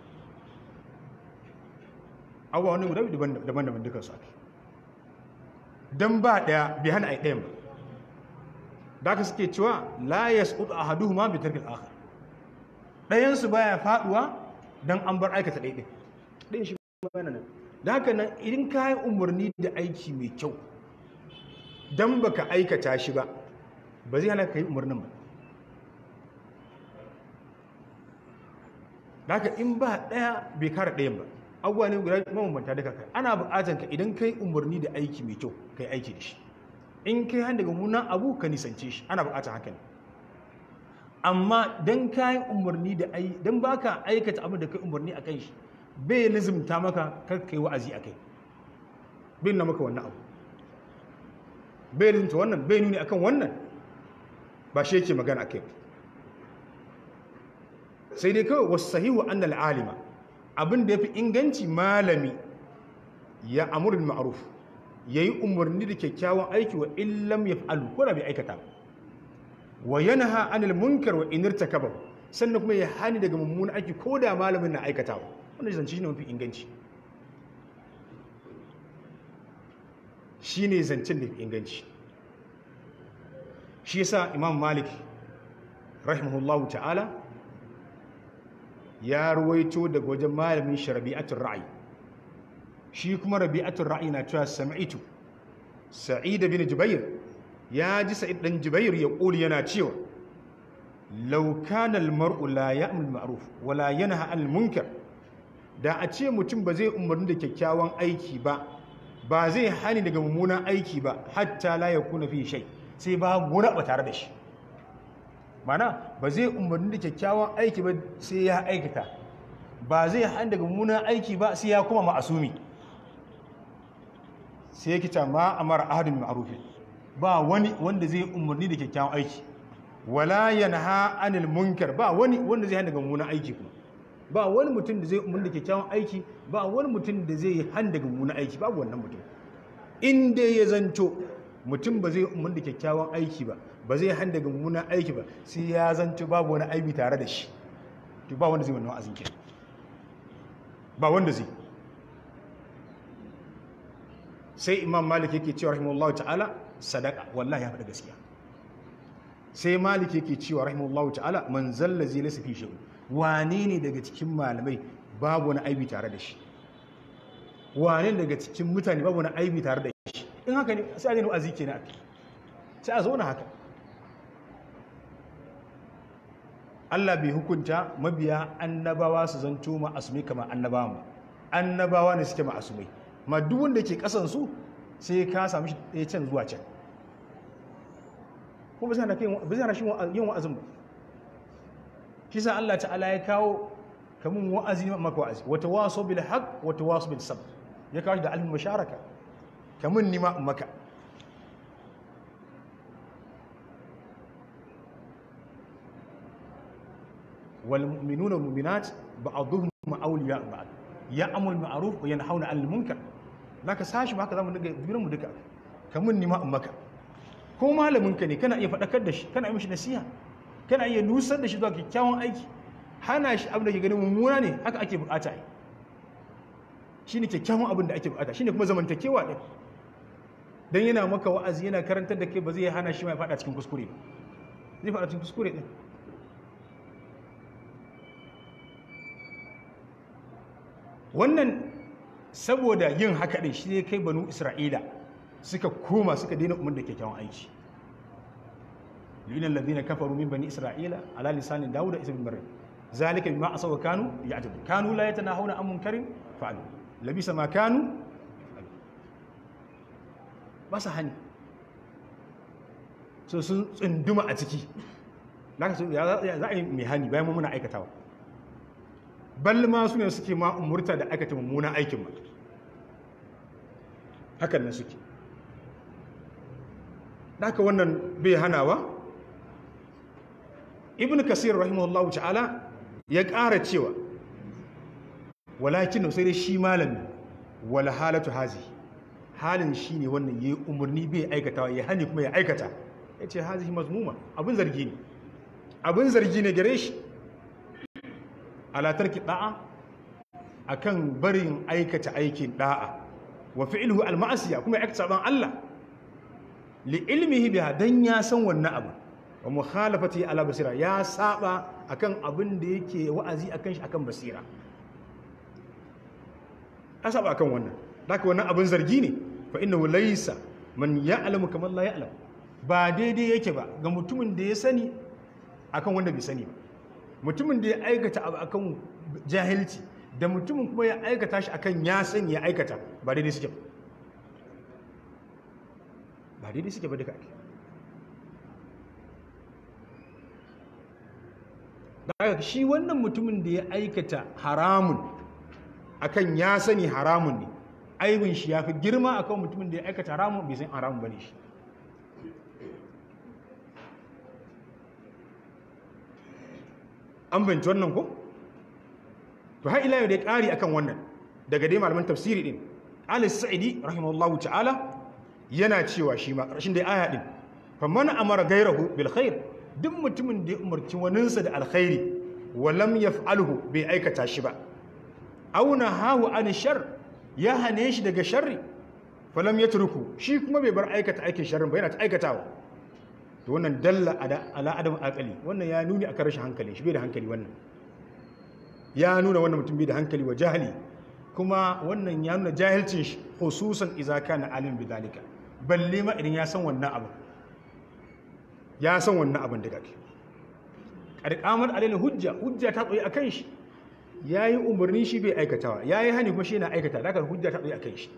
abubuwa wani guda daban-daban dukkan su ake don ba ɗaya bai hana a yi ɗayan ba da aka suke cewa la ya tsudu a hadu ma bai tarkin akhar ɗayansu ba ya faɗuwa don an bar aikata ɗaiɗai ɗayan shi ba nan da haka nan idan ka yi umarni da aiki mai kyau don ba ka aikata shi ba ba zai hana ka yi umarnin ba da haka in ba ɗaya bai kara ɗayan ba abubuwa ne guda mabambanta da kaka ana buƙatar ka idan kai umarni da aiki mai kyau kai aiki da shi in kai hannu daga munan abu ka nisance shi ana buƙatar haka ne amma don kayan umarni da ai don ba ka aikata abin da kai umarni a kan shi bai lizimta maka kar kai wa'azi a kai bai nuna maka wannan abu bai lizimta wannan bai nuni akan wannan ba shi yake magana a kai sai dai kawai wasu sahihu annal alima abin da ya fi inganci malami ya amurin ma'aruf ya yi umarni da kyakkyawan aiki wa illam ya fa'alu ko da bai aikata ba wa yanha anil munkar wa inirta kaba sannan kuma ya hani daga mummunan aiki ko da malamin na aikatawa wannan zance shine mafi inganci shine zancen da fi inganci shi yasa imam malik rahimahullahu ta'ala ya ruwaito daga wajen malamin shi rabi'atul ra'i shi kuma rabi'atul ra'i na cewa sami'tu sa'id bin jubair ya ji sa'id dan jubair ya kuli yana cewa law kana al-mar'u la ya'mul ma'ruf wa la yanha 'anil munkar da a ce mutum ba zai umarni da kyakkyawan aiki ba ba zai hani daga mummunan aiki ba hatta la yakuna fi shay sai ba gura ba tare da shi mana ba zai umarni da kyakkyawan aiki ba sai ya aikata ba zai hani daga mummunan aiki ba sai ya kuma ma'asumi sai ya kita ma amara ahadin ma'ruf ba wani wanda zai umarni da kyakkyawan aiki wala yanha anil munkar ba wani wanda zai hani daga mummunan aiki kuma ba wani mutum da zai umarni da kyakkyawan aiki ba wani mutum da zai hani daga mummunan aiki babu wannan mutum in dai ya zanto mutum ba zai umarni da kyakkyawan aiki ba ba zai hani daga mummunan aiki ba sai ya zanto babu wani aibi tare da shi to ba wanda zai wannan wa'azin kenan ba wanda zai sai imam malik yake cewa rahimahullahu ta'ala sadaka wallahi ya faɗi gaskiya sai malik yake cewa rahimahullahu ta'ala man zalla zai lasa fi shi'u wane ne daga cikin malamai babu wani aibi tare da shi wane daga cikin mutane babu wani aibi tare da shi in haka ne sai a ne wa'azi kenan sai a zauna haka Allah bai hukunta mabiya annabawa su zanto ma'asumai kamar annabawa ba annabawa ne suke ma'asumai ma duk wanda ke kasan su sai ka samu shi ɗaya can zuwa can kuma ba zai hana shi yin wa'azin ba shi sa Allah ta'ala ya kawo kamun wa'azi ne maka wa'azi wata waso bil haq wata waso bil sabr ya kawo shi da almin masharaka kamun ni ma maka wal mu'minuna wal mu'minat ba'dhuhum awliya ba'd ya'mul ma'ruf wa yanhauna 'anil munkar zaka sashi ba haka zamu daga durin mu duka kamun ni ma maka ko malamin ka ne kana iya faɗakar da shi kana yi mishi nasiha kana iya nusar da shi zuwa kyakkyawan aiki hana shi abin da ke ganin mummuna ne haka ake bukata yi shi ne kyakkyawan abin da ake bukata shi ne kuma zamantakewa ɗin don yana maka wa'azi yana karantar da ke ba zai hana shi mai faɗa cikin kuskure ba zai faɗa cikin kuskure ɗin wannan saboda yin haka ɗin shi ne kai banu isra'ila suka koma suka daina umar da kyakkyawan aiki لإن الذين كفروا من بني إسرائيل على لسان داود إسم مريم ذلك بما عصوا كانوا يعتدون كانوا لا يتناهون عن منكر فعلوا لبئس ما كانوا بس هني so sun tsunduma a ciki za a yi mai hani bayan muna aikatawa bal ma su ne suke ma umurta da aikata mummunan aikin ma hakan nan suke haka wannan bai hanawa ibn kasir rahimahullahu ta'ala ya ƙara cewa walakin sai dai shi malami wala halatu hazi halin shi ne wannan ya yi umarni bai aikatawa ya hani kuma ya aikata ya ce hazi mazmuma abin zargi ne abin zargi ne gare shi alatarki da'a akan barin aikata aikin da'a wa fi'luhu al-ma'asiya kuma ya aikata saban Allah li ilmihi biha dan ya san wannan abu wa mukhalafati ala basira ya saba akan abin da yake wa'azi akan shi akan basira ya saba akan wannan haka wannan abin zargi ne fa innahu laysa man ya'lamu kamar la ya'lam ba daidai yake ba ga mutumin da ya sani akan wanda bai sani ba mutumin da ya aikata abu akan jahilci da mutumin kuma ya aikata shi akan ya sani ya aikata ba daidai suke ba daidai suke ba duka ake daga shi wannan mutumin da ya aikata haramun akan ya sani haramun ne aibin shi ya fi girma akan mutumin da ya aikata haramun bai san haramun ba ne shi an binci wannan ko? to har ila yau da ya ƙari akan wannan daga dai malaman tafsiri din alis sa'idi rahimahullahu ta'ala yana cewa shi ma ƙarshen da aya din faman amara gairahu bil khair duk mutumin da ya umarci waninsa da alkhairi wa lam yaf'alhu bai aikata shi ba aw nahahu an shar ya hane shi daga sharri falam yatruku shi kuma bai bar aikata aikin sharrin ba yana ta aikatawa to wannan dalla ala adam aqali wannan ya nuni akan rashin hankali shi bai da hankali wannan ya nuna wannan mutum bai da hankali wa jahili kuma wannan ya nuna jahilcin shi hususan idza kana alim bidalika balle ma idan ya san wannan abu ya san wannan abin da kake karkamar alil hujja hujja ta tsoyi akan shi yayi umarni shi bai aikatawa yayi hani kuma shi yana aikata da hujja ta tsoyi akan shi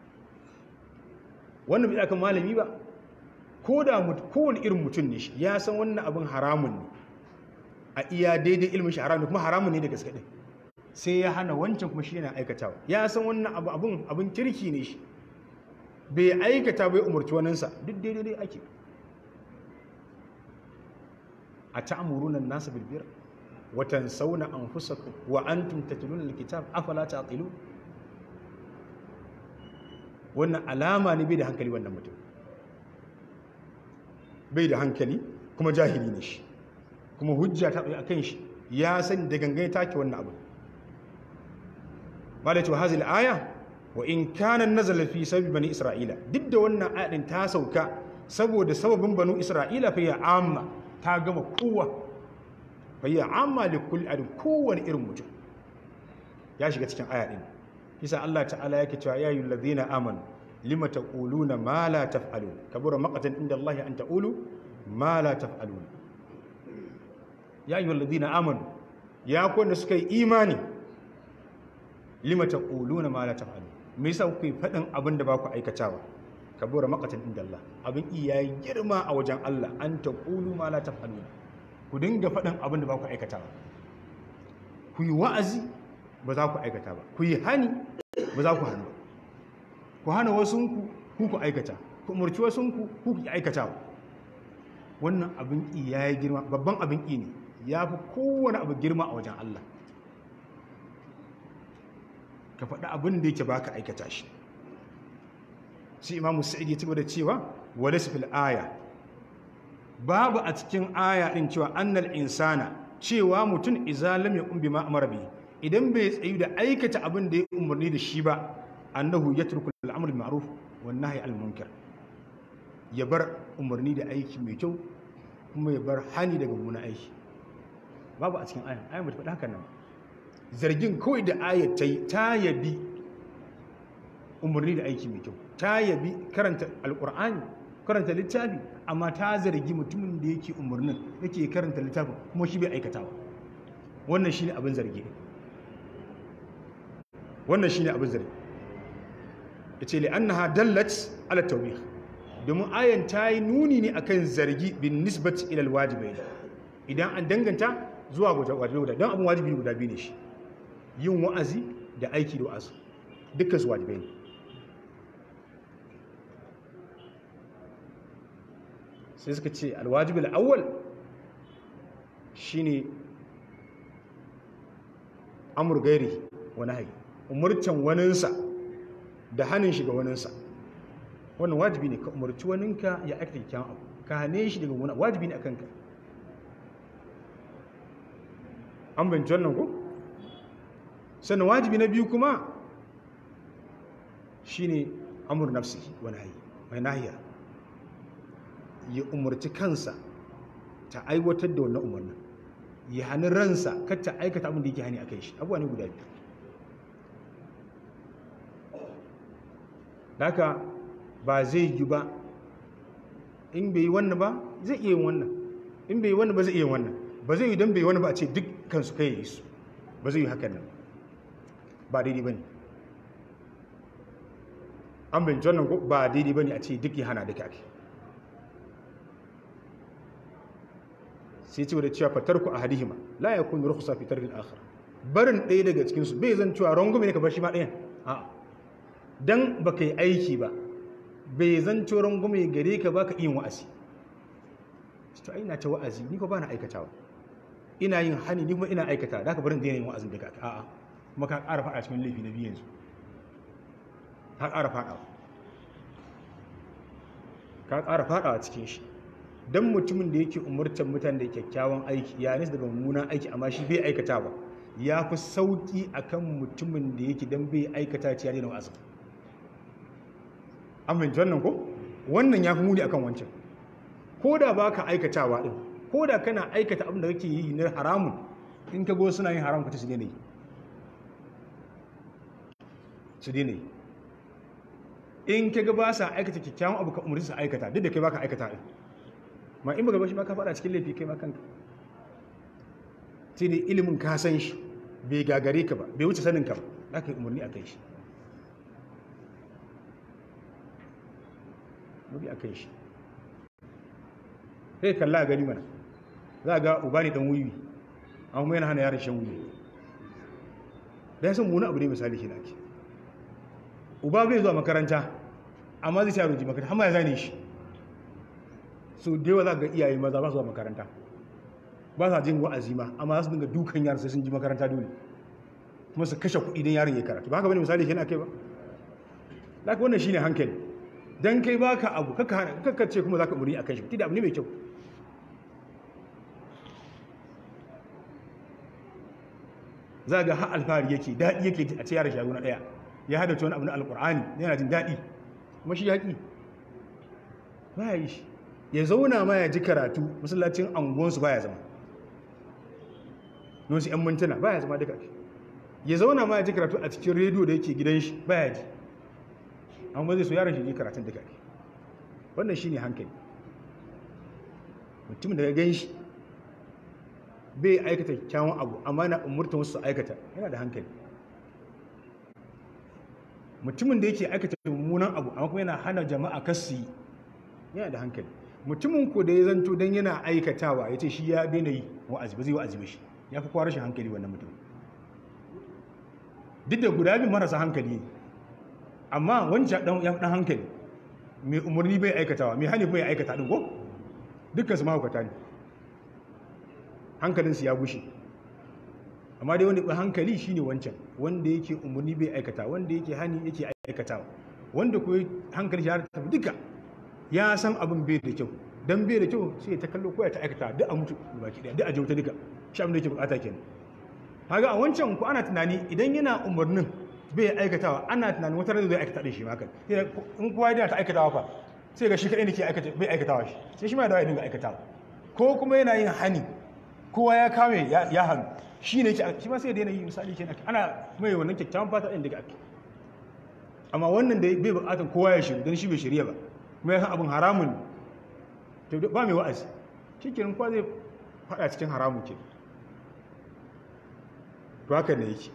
wannan bai akan malami ba ko da kowane irin mutum ne shi ya san wannan abin haramun ne a iya daidai ilmin shi haramun kuma haramun ne da gaske din sai ya hana wancan kuma shi yana aikatawa ya san wannan abu abin abin kirki ne shi bai aikata bai umarci waninsa duk daidai dai ake a ta'amuruna an-nasa bil birr wa tansawna anfusakum wa antum tatluna al-kitab afala ta'qilun wannan alama ne bai da hankali wannan mutum bai da hankali kuma jahili ne shi kuma hujja ta tsaye akan shi ya san da gangan take wannan abu malai to hazil aya wa in kana nazala fi sabab bani isra'ila duk da wannan ayatin ta sauka saboda sababin banu isra'ila fa ya amma ta gama kowa fa ya amma li kulli adin kowane irin mutum ya shiga cikin aya din isa Allah ta'ala yake cewa ya ayyuhal ladina amanu lima taquluna ma la taf'alun kabura maqatan inda Allah an taqulu ma la taf'alun ya ayyuhal ladina amanu ya ku wanda suka yi imani lima taquluna ma la taf'alun me yasa kuke fadin abin da ba ku aikatawa kabura maqatan inda Allah abin iya girma a wajen Allah an taqulu ma la taf'alun ku dinga fadin abin da ba ku aikatawa ku yi wa'azi ba za ku aikata ba ku yi hani ba za ku hannu ba ku hana wasunku ku ku aikata ku umarci wasunku ku ku aikata ba wannan abin ƙi ya yi girma babban abin ƙi ne ya fi kowane abu girma a wajen Allah ka faɗi abin da yake baka aikata shi sai imamu sa'id ya da cewa wale fil aya babu a cikin aya ɗin cewa annal insana cewa mutum izalam ya ƙumbi ma amara bihi idan bai tsayu da aikata abin da ya umarni da shi ba annahu ya turku al'amur ma'ruf wan nahyi al munkar ya bar umarni da aiki mai kyau kuma ya bar hani daga mummunan aiki babu a cikin ayan ayan bata faɗa haka nan zargin kawai da ayat ta yi ta yabi umarni da aiki mai kyau ta yabi karanta alqur'ani karanta littafi amma ta zargi mutumin da yake umarnin yake karanta littafin kuma shi bai aikatawa wannan shine abin zargi wannan shine abin zargi yace li annaha dallat ala tawbih domin ayan ta yi nuni ne akan zargi bin nisbat ila alwajibain idan an danganta zuwa wajibi guda don abin wajibi guda biyu ne shi yin wa'azi da aiki da wa'azi dukkan su wajibai ne sai suka ce alwajibi al'awwal shine amur gairi wani hayi umurcan waninsa da hannun shi ga waninsa wannan wajibi ne ka umarci waninka ya aikata kyan abu ka hane shi daga wani wajibi ne a kanka an binci wannan ko sannan wajibi na biyu kuma shine amur nafsi wani hayi mai nahiya ya umarci kansa ta aiwatar da wannan umarnin ya hannun ransa kar ta aikata abin da yake hani a kai shi abuwa ne guda biyu haka ba zai yi ba in bai yi wannan ba zai iya yin wannan in bai yi wannan ba zai iya yin wannan ba zai yi don bai wani ba a ce dukkan su kai yi su ba zai yi hakan nan ba daidai ba ne an bin wannan ko ba daidai ba ne a ce duk ya hana duka ake sai ce da cewa fatar ku a hadihima la ya kun rukhsa fi tarkil akhar barin ɗaya daga cikin su bai zan cewa rangume ne ka bar shi ma ɗayan a dan baka yi aiki ba bai zan cewa rangume gare ka baka yin wa'azi to ai na ta wa'azi ni ko ba na aikatawa ina yin hani ni kuma ina aikata da ka barin daina yin wa'azin da ka a'a kuma ka ƙara faɗa cikin laifi na biyu yanzu ka ƙara faɗa ka ƙara faɗa cikin shi don mutumin da yake umurtar mutane da kyakkyawan aiki ya nisa daga mummunan aiki amma shi bai aikata ba ya fi sauƙi akan mutumin da yake don bai aikata ci ya daina wa'azin amince wannan ko wannan ya fi muni akan wancan ko da ba ka aikatawa ɗin ko da kana aikata abin da kake yi na haramun in ka go suna yin haramun kace su daina yi su daina yi in ka ga ba sa aikata kyakkyawan abu ka umarci su aikata duk da kai baka aikata ɗin ma in baka bashi ma ka faɗa cikin laifi kai ma kanka sai dai ilimin ka san shi bai gagare ka ba bai wuce sanin ka ba za ka yi umarni a kai shi umarni a kai shi sai kalla a gani mana za a ga uba ne dan wiwi an kuma yana hana yaran shan wiwi da ya san muna abu ne misali shi nake uba bai zuwa makaranta amma zai sa ruji makaranta amma ya zane shi so da yawa za ga iyaye maza ba su zuwa makaranta ba sa jin wa'azi ma amma za su dinga dukan yaran sai sun ji makaranta dole kuma su kashe kuɗi don yaron ya karatu ba haka bane misali shi na kai ba da wannan shine hankali dan kai baka abu kaka kaka ce kuma zaka muri akan shi tunda abu ne mai kyau za ga har alfahari yake daɗi yake a ce yara shagu na ɗaya ya hada wani abu na alƙur'ani yana jin daɗi kuma shi yaƙi ba ya yi shi ya zauna ma ya ji karatu masallacin angonsu ba ya zama nosu 'yan mintuna ba ya zama duka ya zauna ma ya ji karatu a cikin rediyo da yake gidan shi ba ya ji amma zai so yaran shi ji karatun duka wannan shi ne hankali mutum da ya gan shi bai aikata kyawun abu amma na umurta wasu aikata yana da hankali mutumin da yake aikata mummunan abu amma kuma yana hana jama'a kasu yi yana da hankali mutumin ko da ya zanto don yana aikatawa ya ce shi ya daina yi wa'azi ba zai wa'azi ba shi ya fi kwa rashin hankali wannan mutum duk da guda biyu marasa hankali ne amma wancan dan ya dan hankali mai umarni bai aikatawa mai hani bai aikata din ko dukkan su mahaukata ne hankalinsu ya gushe amma dai wanda hankali shine wancan wanda yake umarni bai aikata wanda yake hani yake aikatawa wanda ko hankali ya tafi duka ya san abin bai da kyau dan bai da kyau sai ta kallo ko ya ta aikata duk a mutu baki daya duk a jauta duka shi abin da yake bukata kenan kaga a wancan ku ana tunani idan yana umarnin bai aikatawa ana tunanin wata rana zai aikata din shi ma kan in kowa yana ta aikatawa fa sai ga shi kadai ne ke aikata bai aikatawa shi sai shi ma da ya dinga aikatawa ko kuma yana yin hani kowa ya kame ya hannu shi ne shi ma sai da yanayi misali ke ana mai wannan kyakkyawan fata ɗin daga ake amma wannan da bai buƙatar kowa ya shiru don shi bai shirya ba kuma ya san abin haramun ne ba mai wa'azi shi kenan kowa zai faɗa cikin haramun ke to haka ne yake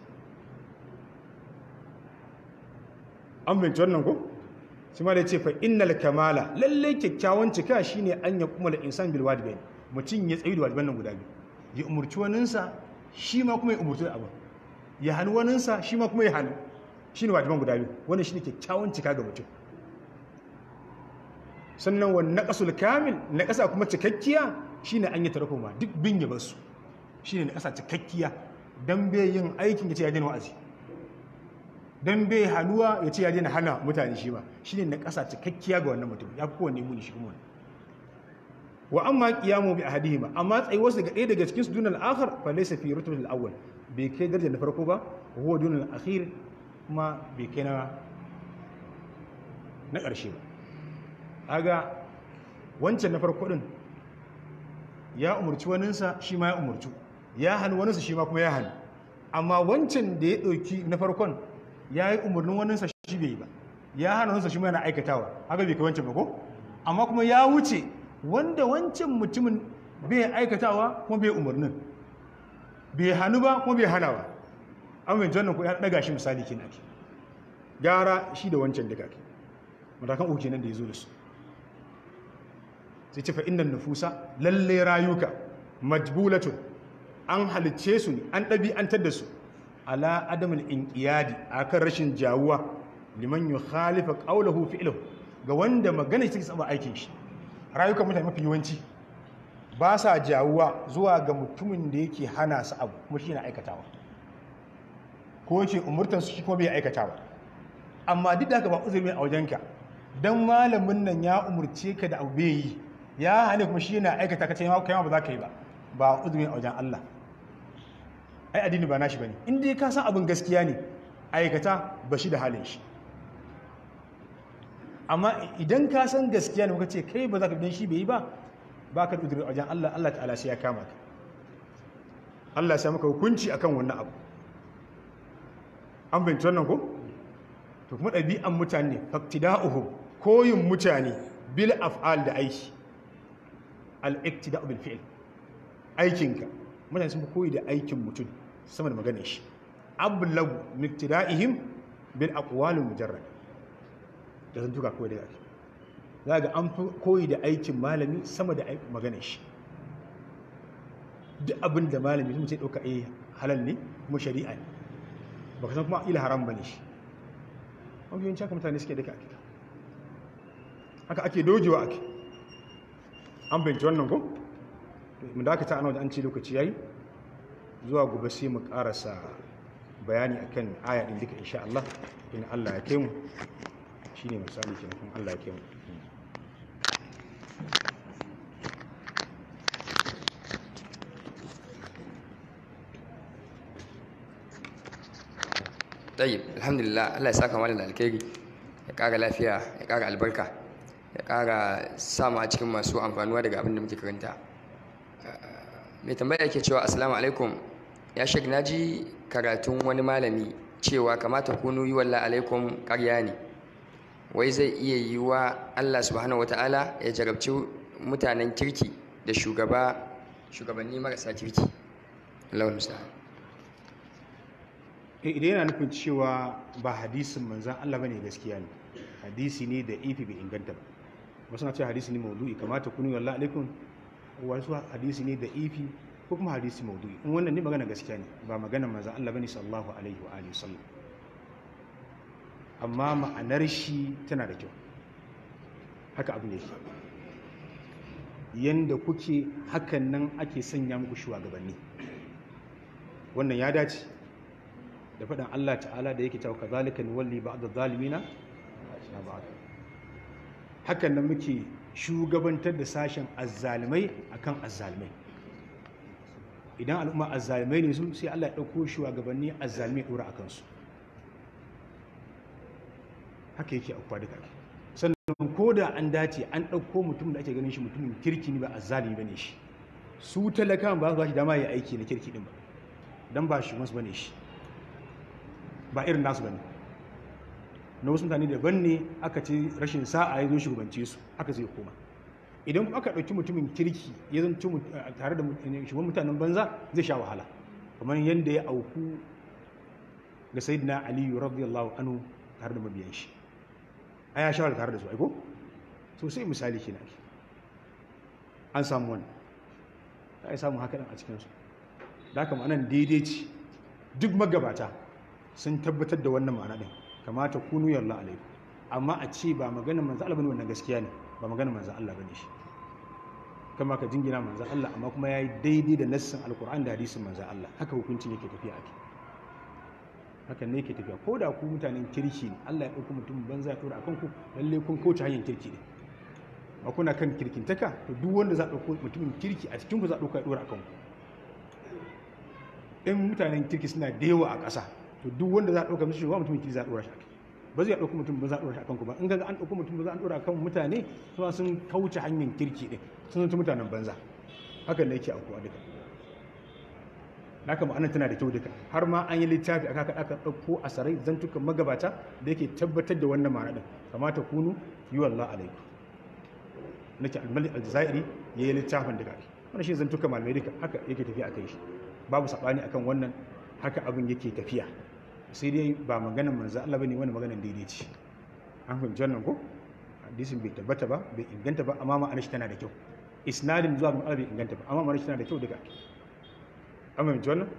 an binci wannan ko shi ma da ce fa innal kamala lallai kyakkyawan cika shine an ya kuma da insan bil wadibain mutum ya tsayi da wadiban nan guda biyu ya umurci waninsa shi ma kuma ya umurci da abin ya hannu waninsa shi ma kuma ya hannu shi ne wajiban guda biyu wannan shi ne kyakkyawan cika ga mutum sannan wani naƙasul kamil naƙasa kuma cikakkiya shi ne an yi tarako ma duk bin ya basu shi ne naƙasa cikakkiya don bai yin aikin ya ce ya daina wa'azi don bai hannuwa ya ce ya daina hana mutane shi ba shi ne naƙasa cikakkiya ga wannan mutum ya fi kowanne muni shi kuma wa amma qiyamu bi ahadihima amma tsayuwar su ga ɗaya daga cikin su dunal akhar fa laysa fi rutbatil awwal bai kai darajar na farko ba huwa dunal akhir kuma bai kai na na ƙarshe ba aga wancan na farko din ya umurci waninsa shi ma ya umurci ya hannu waninsa shi ma kuma ya hannu amma wancan da ya ɗauki na farkon ya yi umarnin waninsa shi bai yi ba ya hana waninsa shi ma yana aikatawa haka bai kai wancan ba ko amma kuma ya wuce wanda wancan mutumin bai aikatawa kuma bai umarnin bai hannu ba kuma bai hana ba an bai wannan ko ya daga shi misali kin ake gara shi da wancan duka ake matakan uku kenan da ya zo da su sai ce fa innan nufusa lalle rayuka majbulatun an halicce su ne an ɗabi'antar da su ala adamul inqiyadi akan rashin jawuwa liman yukhalifa qawluhu fi'luhu ga wanda magana shi take saba aikin shi rayukan mutane mafi yawanci ba sa jawuwa zuwa ga mutumin da yake hana su abu kuma shi na aikatawa ko yake umurtan su shi kuma bai aikatawa amma duk da haka ba uzuri a wajenka dan malamin nan ya umurce ka da abu bai yi ya hane kuma shi yana aikata ka ce kai ma ba za ka yi ba ba uzuri a wajen Allah ai addini ba nashi bane in dai ka san abin gaskiya ne aikata ba shi da halin shi amma idan ka san gaskiya ne kuka ce kai ba za ka bi shi bai yi ba ba ka da wajen Allah Allah ta'ala sai ya kama ka Allah sai maka hukunci akan wannan abu an binci wannan ko to kuma ɗabi'an mutane faktida'uhum koyin mutane bil af'al da aiki al-iktida'u bil fi'l aikinka mutane sun fi koyi da aikin mutum sama da maganar shi ablagu miktida'ihim bil aqwalil mujarrad da zan tuka koyi da ake za ga an fi koyi da aikin malami sama da maganar shi duk abin da malami sun ce ɗauka a halal ne kuma shari'a ne ba ka san kuma ila haram ba ne shi an fiye haka mutane suke daga ake haka ake dojewa ake an binci wannan ko mu da aka ta ana an ce lokaci yayi zuwa gobe sai mu karasa bayani akan aya din duka insha Allah in Allah ya kai mu shine misali kenan Allah ya kai mu tayyib alhamdulillah Allah ya saka mana da alkhairi ya kara lafiya ya kara albarka ya kara sama a cikin masu amfanuwa daga abin da muke karanta mai tambaya yake cewa assalamu alaikum ya shek naji karatun wani malami cewa kamata kunu yi wallah alaikum karya ne wai zai iya yi wa Allah subhanahu wataala ya jarabci mutanen kirki da shugaba shugabanni marasa kirki Allah musta'an idan yana nufin cewa ba hadisin manzan Allah bane gaskiya ne hadisi ne da ifi bai inganta ba wasu na ce hadisi ne maudu'i kamata kunu wallahi alaikum wasu hadisi ne da ifi ko kuma hadisi maudu'i in wannan ne magana gaskiya ne ba magana manzan Allah bane sallallahu alaihi wa alihi wasallam amma ma'anar shi tana da kyau haka abu ne yanda kuke hakan nan ake sanya muku shugabanni wannan ya dace da faɗin Allah ta'ala da yake cewa kazalika nuwalli ba'd adh-dhalimina na ba'd hakan nan muke shugabantar da sashen azzalimai akan azzalimai idan al'umma azzalimai ne su sai Allah ya dauko shugabanni azzalimai dora akan su haka yake akwai duka sannan ko da an dace an dauko mutum da ake ganin shi mutumin kirki ne ba azzalimi bane shi su talakan ba su ba shi dama ya aiki na kirki din ba dan ba shi masu bane shi ba irin nasu bane na wasu mutane daban ne aka ce rashin sa'a ya zo shugabance su aka zai koma idan aka ɗauki mutumin kirki ya zanci tare da shugaban mutanen banza zai sha wahala kamar yadda ya auku ga sayyidina aliyu radiyallahu anhu tare da mabiyan shi a ya shawara tare da su aiko so sai misali kenan an samu wani ta yi samun haka a cikinsu da haka ma'anan daidai ce duk magabata sun tabbatar da wannan ma'ana din kamata kunu yalla alaikum amma a ce ba maganar manzo Allah bane wannan gaskiya ne ba maganar manzo Allah bane shi kama ka jingina manzo Allah amma kuma yayi daidai da nassin alquran da hadisin manzo Allah haka hukuncin yake tafiya ake hakan ne yake tafiya ko da ku mutanen kirki ne Allah ya dauko mutum banza ya dora akan ku lalle kun kauce hanyar kirki ne ba kuna kan kirkintaka to duk wanda za a dauko mutumin kirki a cikin ku za a dauka ya dora akan ku in mutanen kirki suna da yawa a ƙasa to duk wanda za a ɗauka mishi shugaba mutumin kirki za a ɗora shi ba zai ɗauka mutum ba za a ɗora shi akan ku ba in ga an ɗauka mutum ba za a ɗora akan mutane suna sun kauce hanyar kirki ɗin sun zanta mutanen banza hakan ne yake aukuwa duka da haka ma'anar tana da kyau duka har ma an yi littafi aka aka ɗauko a sarai zantukan magabata da yake tabbatar da wannan ma'ana ɗin kamata kunu yi wallah alaikum nake almalik aljazairi ya yi littafin daga wannan shi zantuka malamai duka haka yake tafiya akan shi babu sabani akan wannan haka abin yake tafiya sai dai ba maganar manzo Allah bane wannan maganar daidai ce an fahimci wannan ko hadisin bai tabbata ba bai inganta ba amma ma'anar shi tana da kyau isnadin zuwa ga Allah bai inganta ba amma ma'anar shi tana da kyau duka an fahimci wannan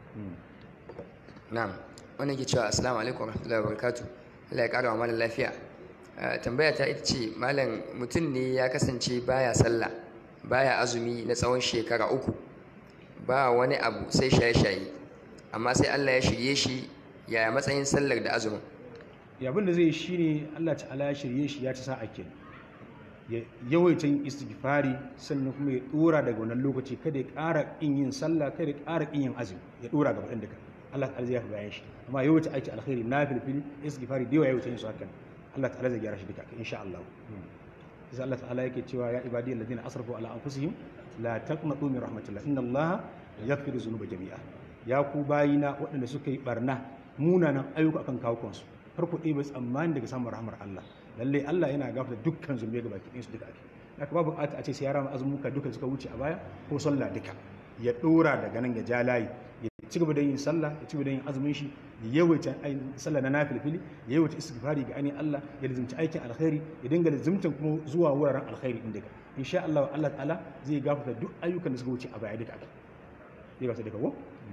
na'am wannan ke cewa assalamu alaikum warahmatullahi wabarakatuh Allah ya kara wa malam lafiya tambaya ta ita ce malam mutum ne ya kasance baya sallah baya azumi na tsawon shekara uku ba wani abu sai shaye-shaye amma sai Allah ya shirye shi yaya matsayin sallar da azumin abin da zai shi ne Allah ta'ala ya shirye shi ya ci sa'a ke ya yawaita yin istighfari sannan kuma ya dora daga wannan lokaci kada ya ƙara in yin sallah kada ya ƙara in yin azumi ya dora gaba ɗan daga Allah ta'ala zai yafi bayan shi amma yawaita aiki alkhairi na filfili istighfari da yawa yawaita yin su hakan Allah ta'ala zai gyara shi duka insha Allah sai Allah ta'ala yake cewa ya ibadiyal ladina asrafu ala anfusihim la taqnatu min rahmatillah inna Allah yaghfiru dhunuba jami'a ya ku bayina waɗanda suka yi barna munanan ayyuka akan kawo kansu har ku ɗebe tsammani daga samun rahmar Allah lalle Allah yana gafarta dukkan zunubai ga baki ɗinsu duka ake haka babu buƙata a ce sai ya rama azumuka duka suka wuce a baya ko sallah duka ya ɗora daga nan ya ja layi ya ci gaba da yin sallah ya ci gaba da yin azumin shi ya yawaita sallah na nafilfili ya yawaita istighfari ga ainihin Allah ya lazimci aikin alkhairi ya dinga lazimtan kuma zuwa wuraren alkhairi din daga insha Allah Allah ta'ala zai gafarta duk ayyukan da suka wuce a baya duka ake zai gafarta duka ko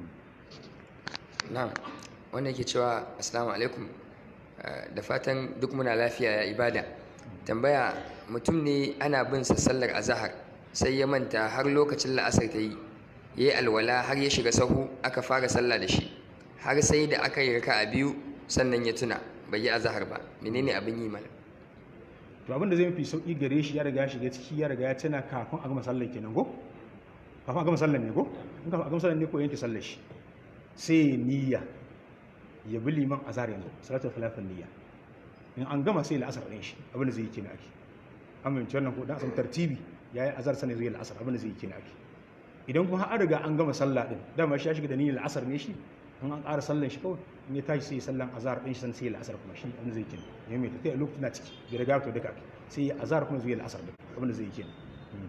na'am wanda yake cewa assalamu alaikum da fatan duk muna lafiya ya ibada tambaya mutum ne ana bin sa sallar azahar sai ya manta har lokacin la'asar ta yi ya yi alwala har ya shiga sahu aka fara sallah da shi har sai da aka yi raka a biyu sannan ya tuna bai yi azahar ba menene abin yi mana to abin da zai fi sauki gare shi ya riga shiga ciki ya riga ya tuna kafin a gama sallar kenan ko kafin a gama sallar ne ko in kafin a gama sallar ne ko yanke sallar shi sai niyya ya bi liman azhar yanzu salatul khilafin niyya in an gama sai la'asar ɗin shi abin da zai yi kenan ake an fahimci wannan ko dan a samu tartibi yayi azhar sanin zai la'asar abin da zai yi kenan ake idan kuma an riga an gama sallah din dama shi ya shiga da niyyar la'asar ne shi in an ƙara sallan shi kawai in ya tashi sai ya sallan azhar ɗin shi san sai la'asar kuma shi abin da zai yi kenan ya mai tafiya lokacin na ciki bai riga to duka ake sai ya azhar kuma zai la'asar din abin da zai yi kenan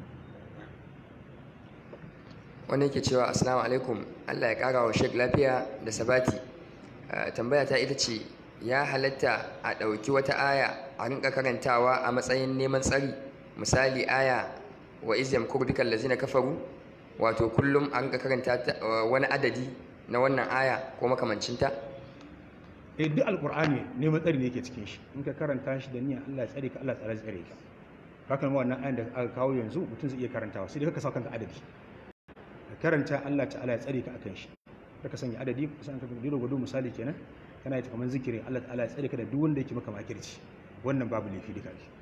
wanda yake cewa assalamu alaikum Allah ya kara wa shek lafiya da sabati tambaya ta ita ce ya halatta a ɗauki wata aya a rinka karantawa a matsayin neman tsari misali aya wa izyam kurdikal lazina kafaru wato kullum a rinka karanta wani adadi na wannan aya ko makamancinta eh duk alqur'ani neman tsari ne yake cikin shi in ka karanta shi da niyya Allah ya tsare ka Allah ya tsare ka haka ma wannan ayan da aka kawo yanzu mutum zai iya karantawa sai dai ka sa kanka adadi ka karanta Allah ta'ala ya tsare ka akan shi ka sanya adadi kusan ka gudu gudu misali kenan kana yi kamar zikirin Allah ta'ala ya tsare ka da duk wanda yake maka makirci wannan babu laifi duka ake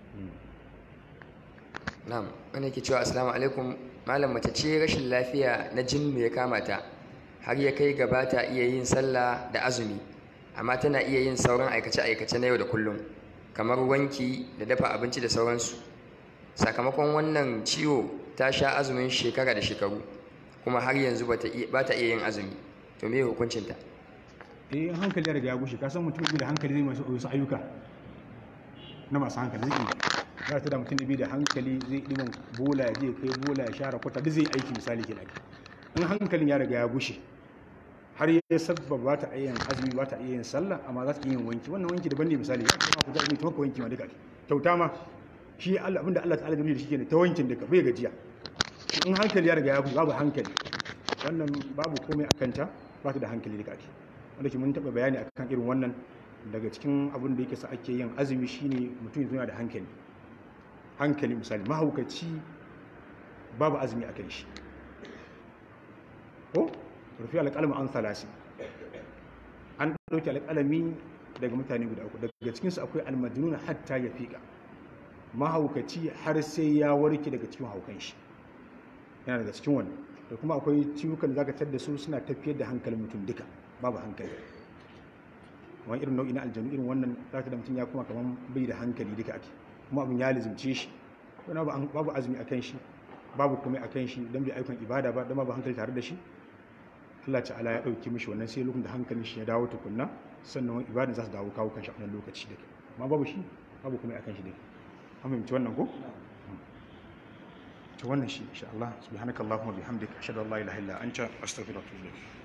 na'am wanda yake cewa assalamu alaikum malam mace ce rashin lafiya na jinnu ya kama ta har ya kai gaba ta iya yin sallah da azumi amma tana iya yin sauran aikace aikace na yau da kullum kamar wanki da dafa abinci da sauransu sakamakon wannan ciwo ta sha azumin shekara da shekaru kuma har yanzu ba ta iya yin azumi to me hukuncinta eh hankali ya riga ya gushe ka san mutum da hankali zai masu wasu ayyuka na masu hankali zai iya za ta da mutum da bai da hankali zai ɗiban bola ya je kai bola ya share kwata duk zai aiki misali ke dake in hankalin ya riga ya gushe har ya sabba ba ta iya yin azumi ba ta iya yin sallah amma za ta iya yin wanki wannan wanki daban ne misali ya kuma ku azumi to ka wanki ma duka kyauta ma shi Allah abinda Allah ta'ala gami da shi kenan ta wankin duka bai gajiya in hankali ya riga ya gushe babu hankali wannan babu komai a kanta ba ta da hankali duka ake wanda ke mun taɓa bayani akan irin wannan daga cikin abin da yake sa ake yin azumi shine mutum yana da hankali hankali misali mahaukaci babu azumi a kai shi ko rufi alƙalmi an salasi an ɗauki alƙalami daga mutane guda uku daga cikinsu akwai almajnuna hatta ya fiƙa mahaukaci har sai ya warke daga cikin haukan shi yana daga cikin wannan da kuma akwai ciwukan da zaka tar su suna tafiyar da hankalin mutum duka babu hankali wani irin nau'i na aljanu irin wannan zaka da mutum ya kuma kamar bai da hankali duka ake kuma abin ya lizimce shi wani babu azumi a kan shi babu kuma a kan shi don bai aikon ibada ba don babu hankali tare da shi Allah ta'ala ya ɗauki mishi wannan sai lokacin da hankalin shi ya dawo tukunna sannan wani ibada za su dawo kawo kan shi a wannan lokaci da amma babu shi babu kuma a kan shi da an fahimci wannan ko to wannan shi insha Allah subhanakallahumma bihamdika ashhadu an la ilaha illa anta astaghfiruka wa atubu ilayk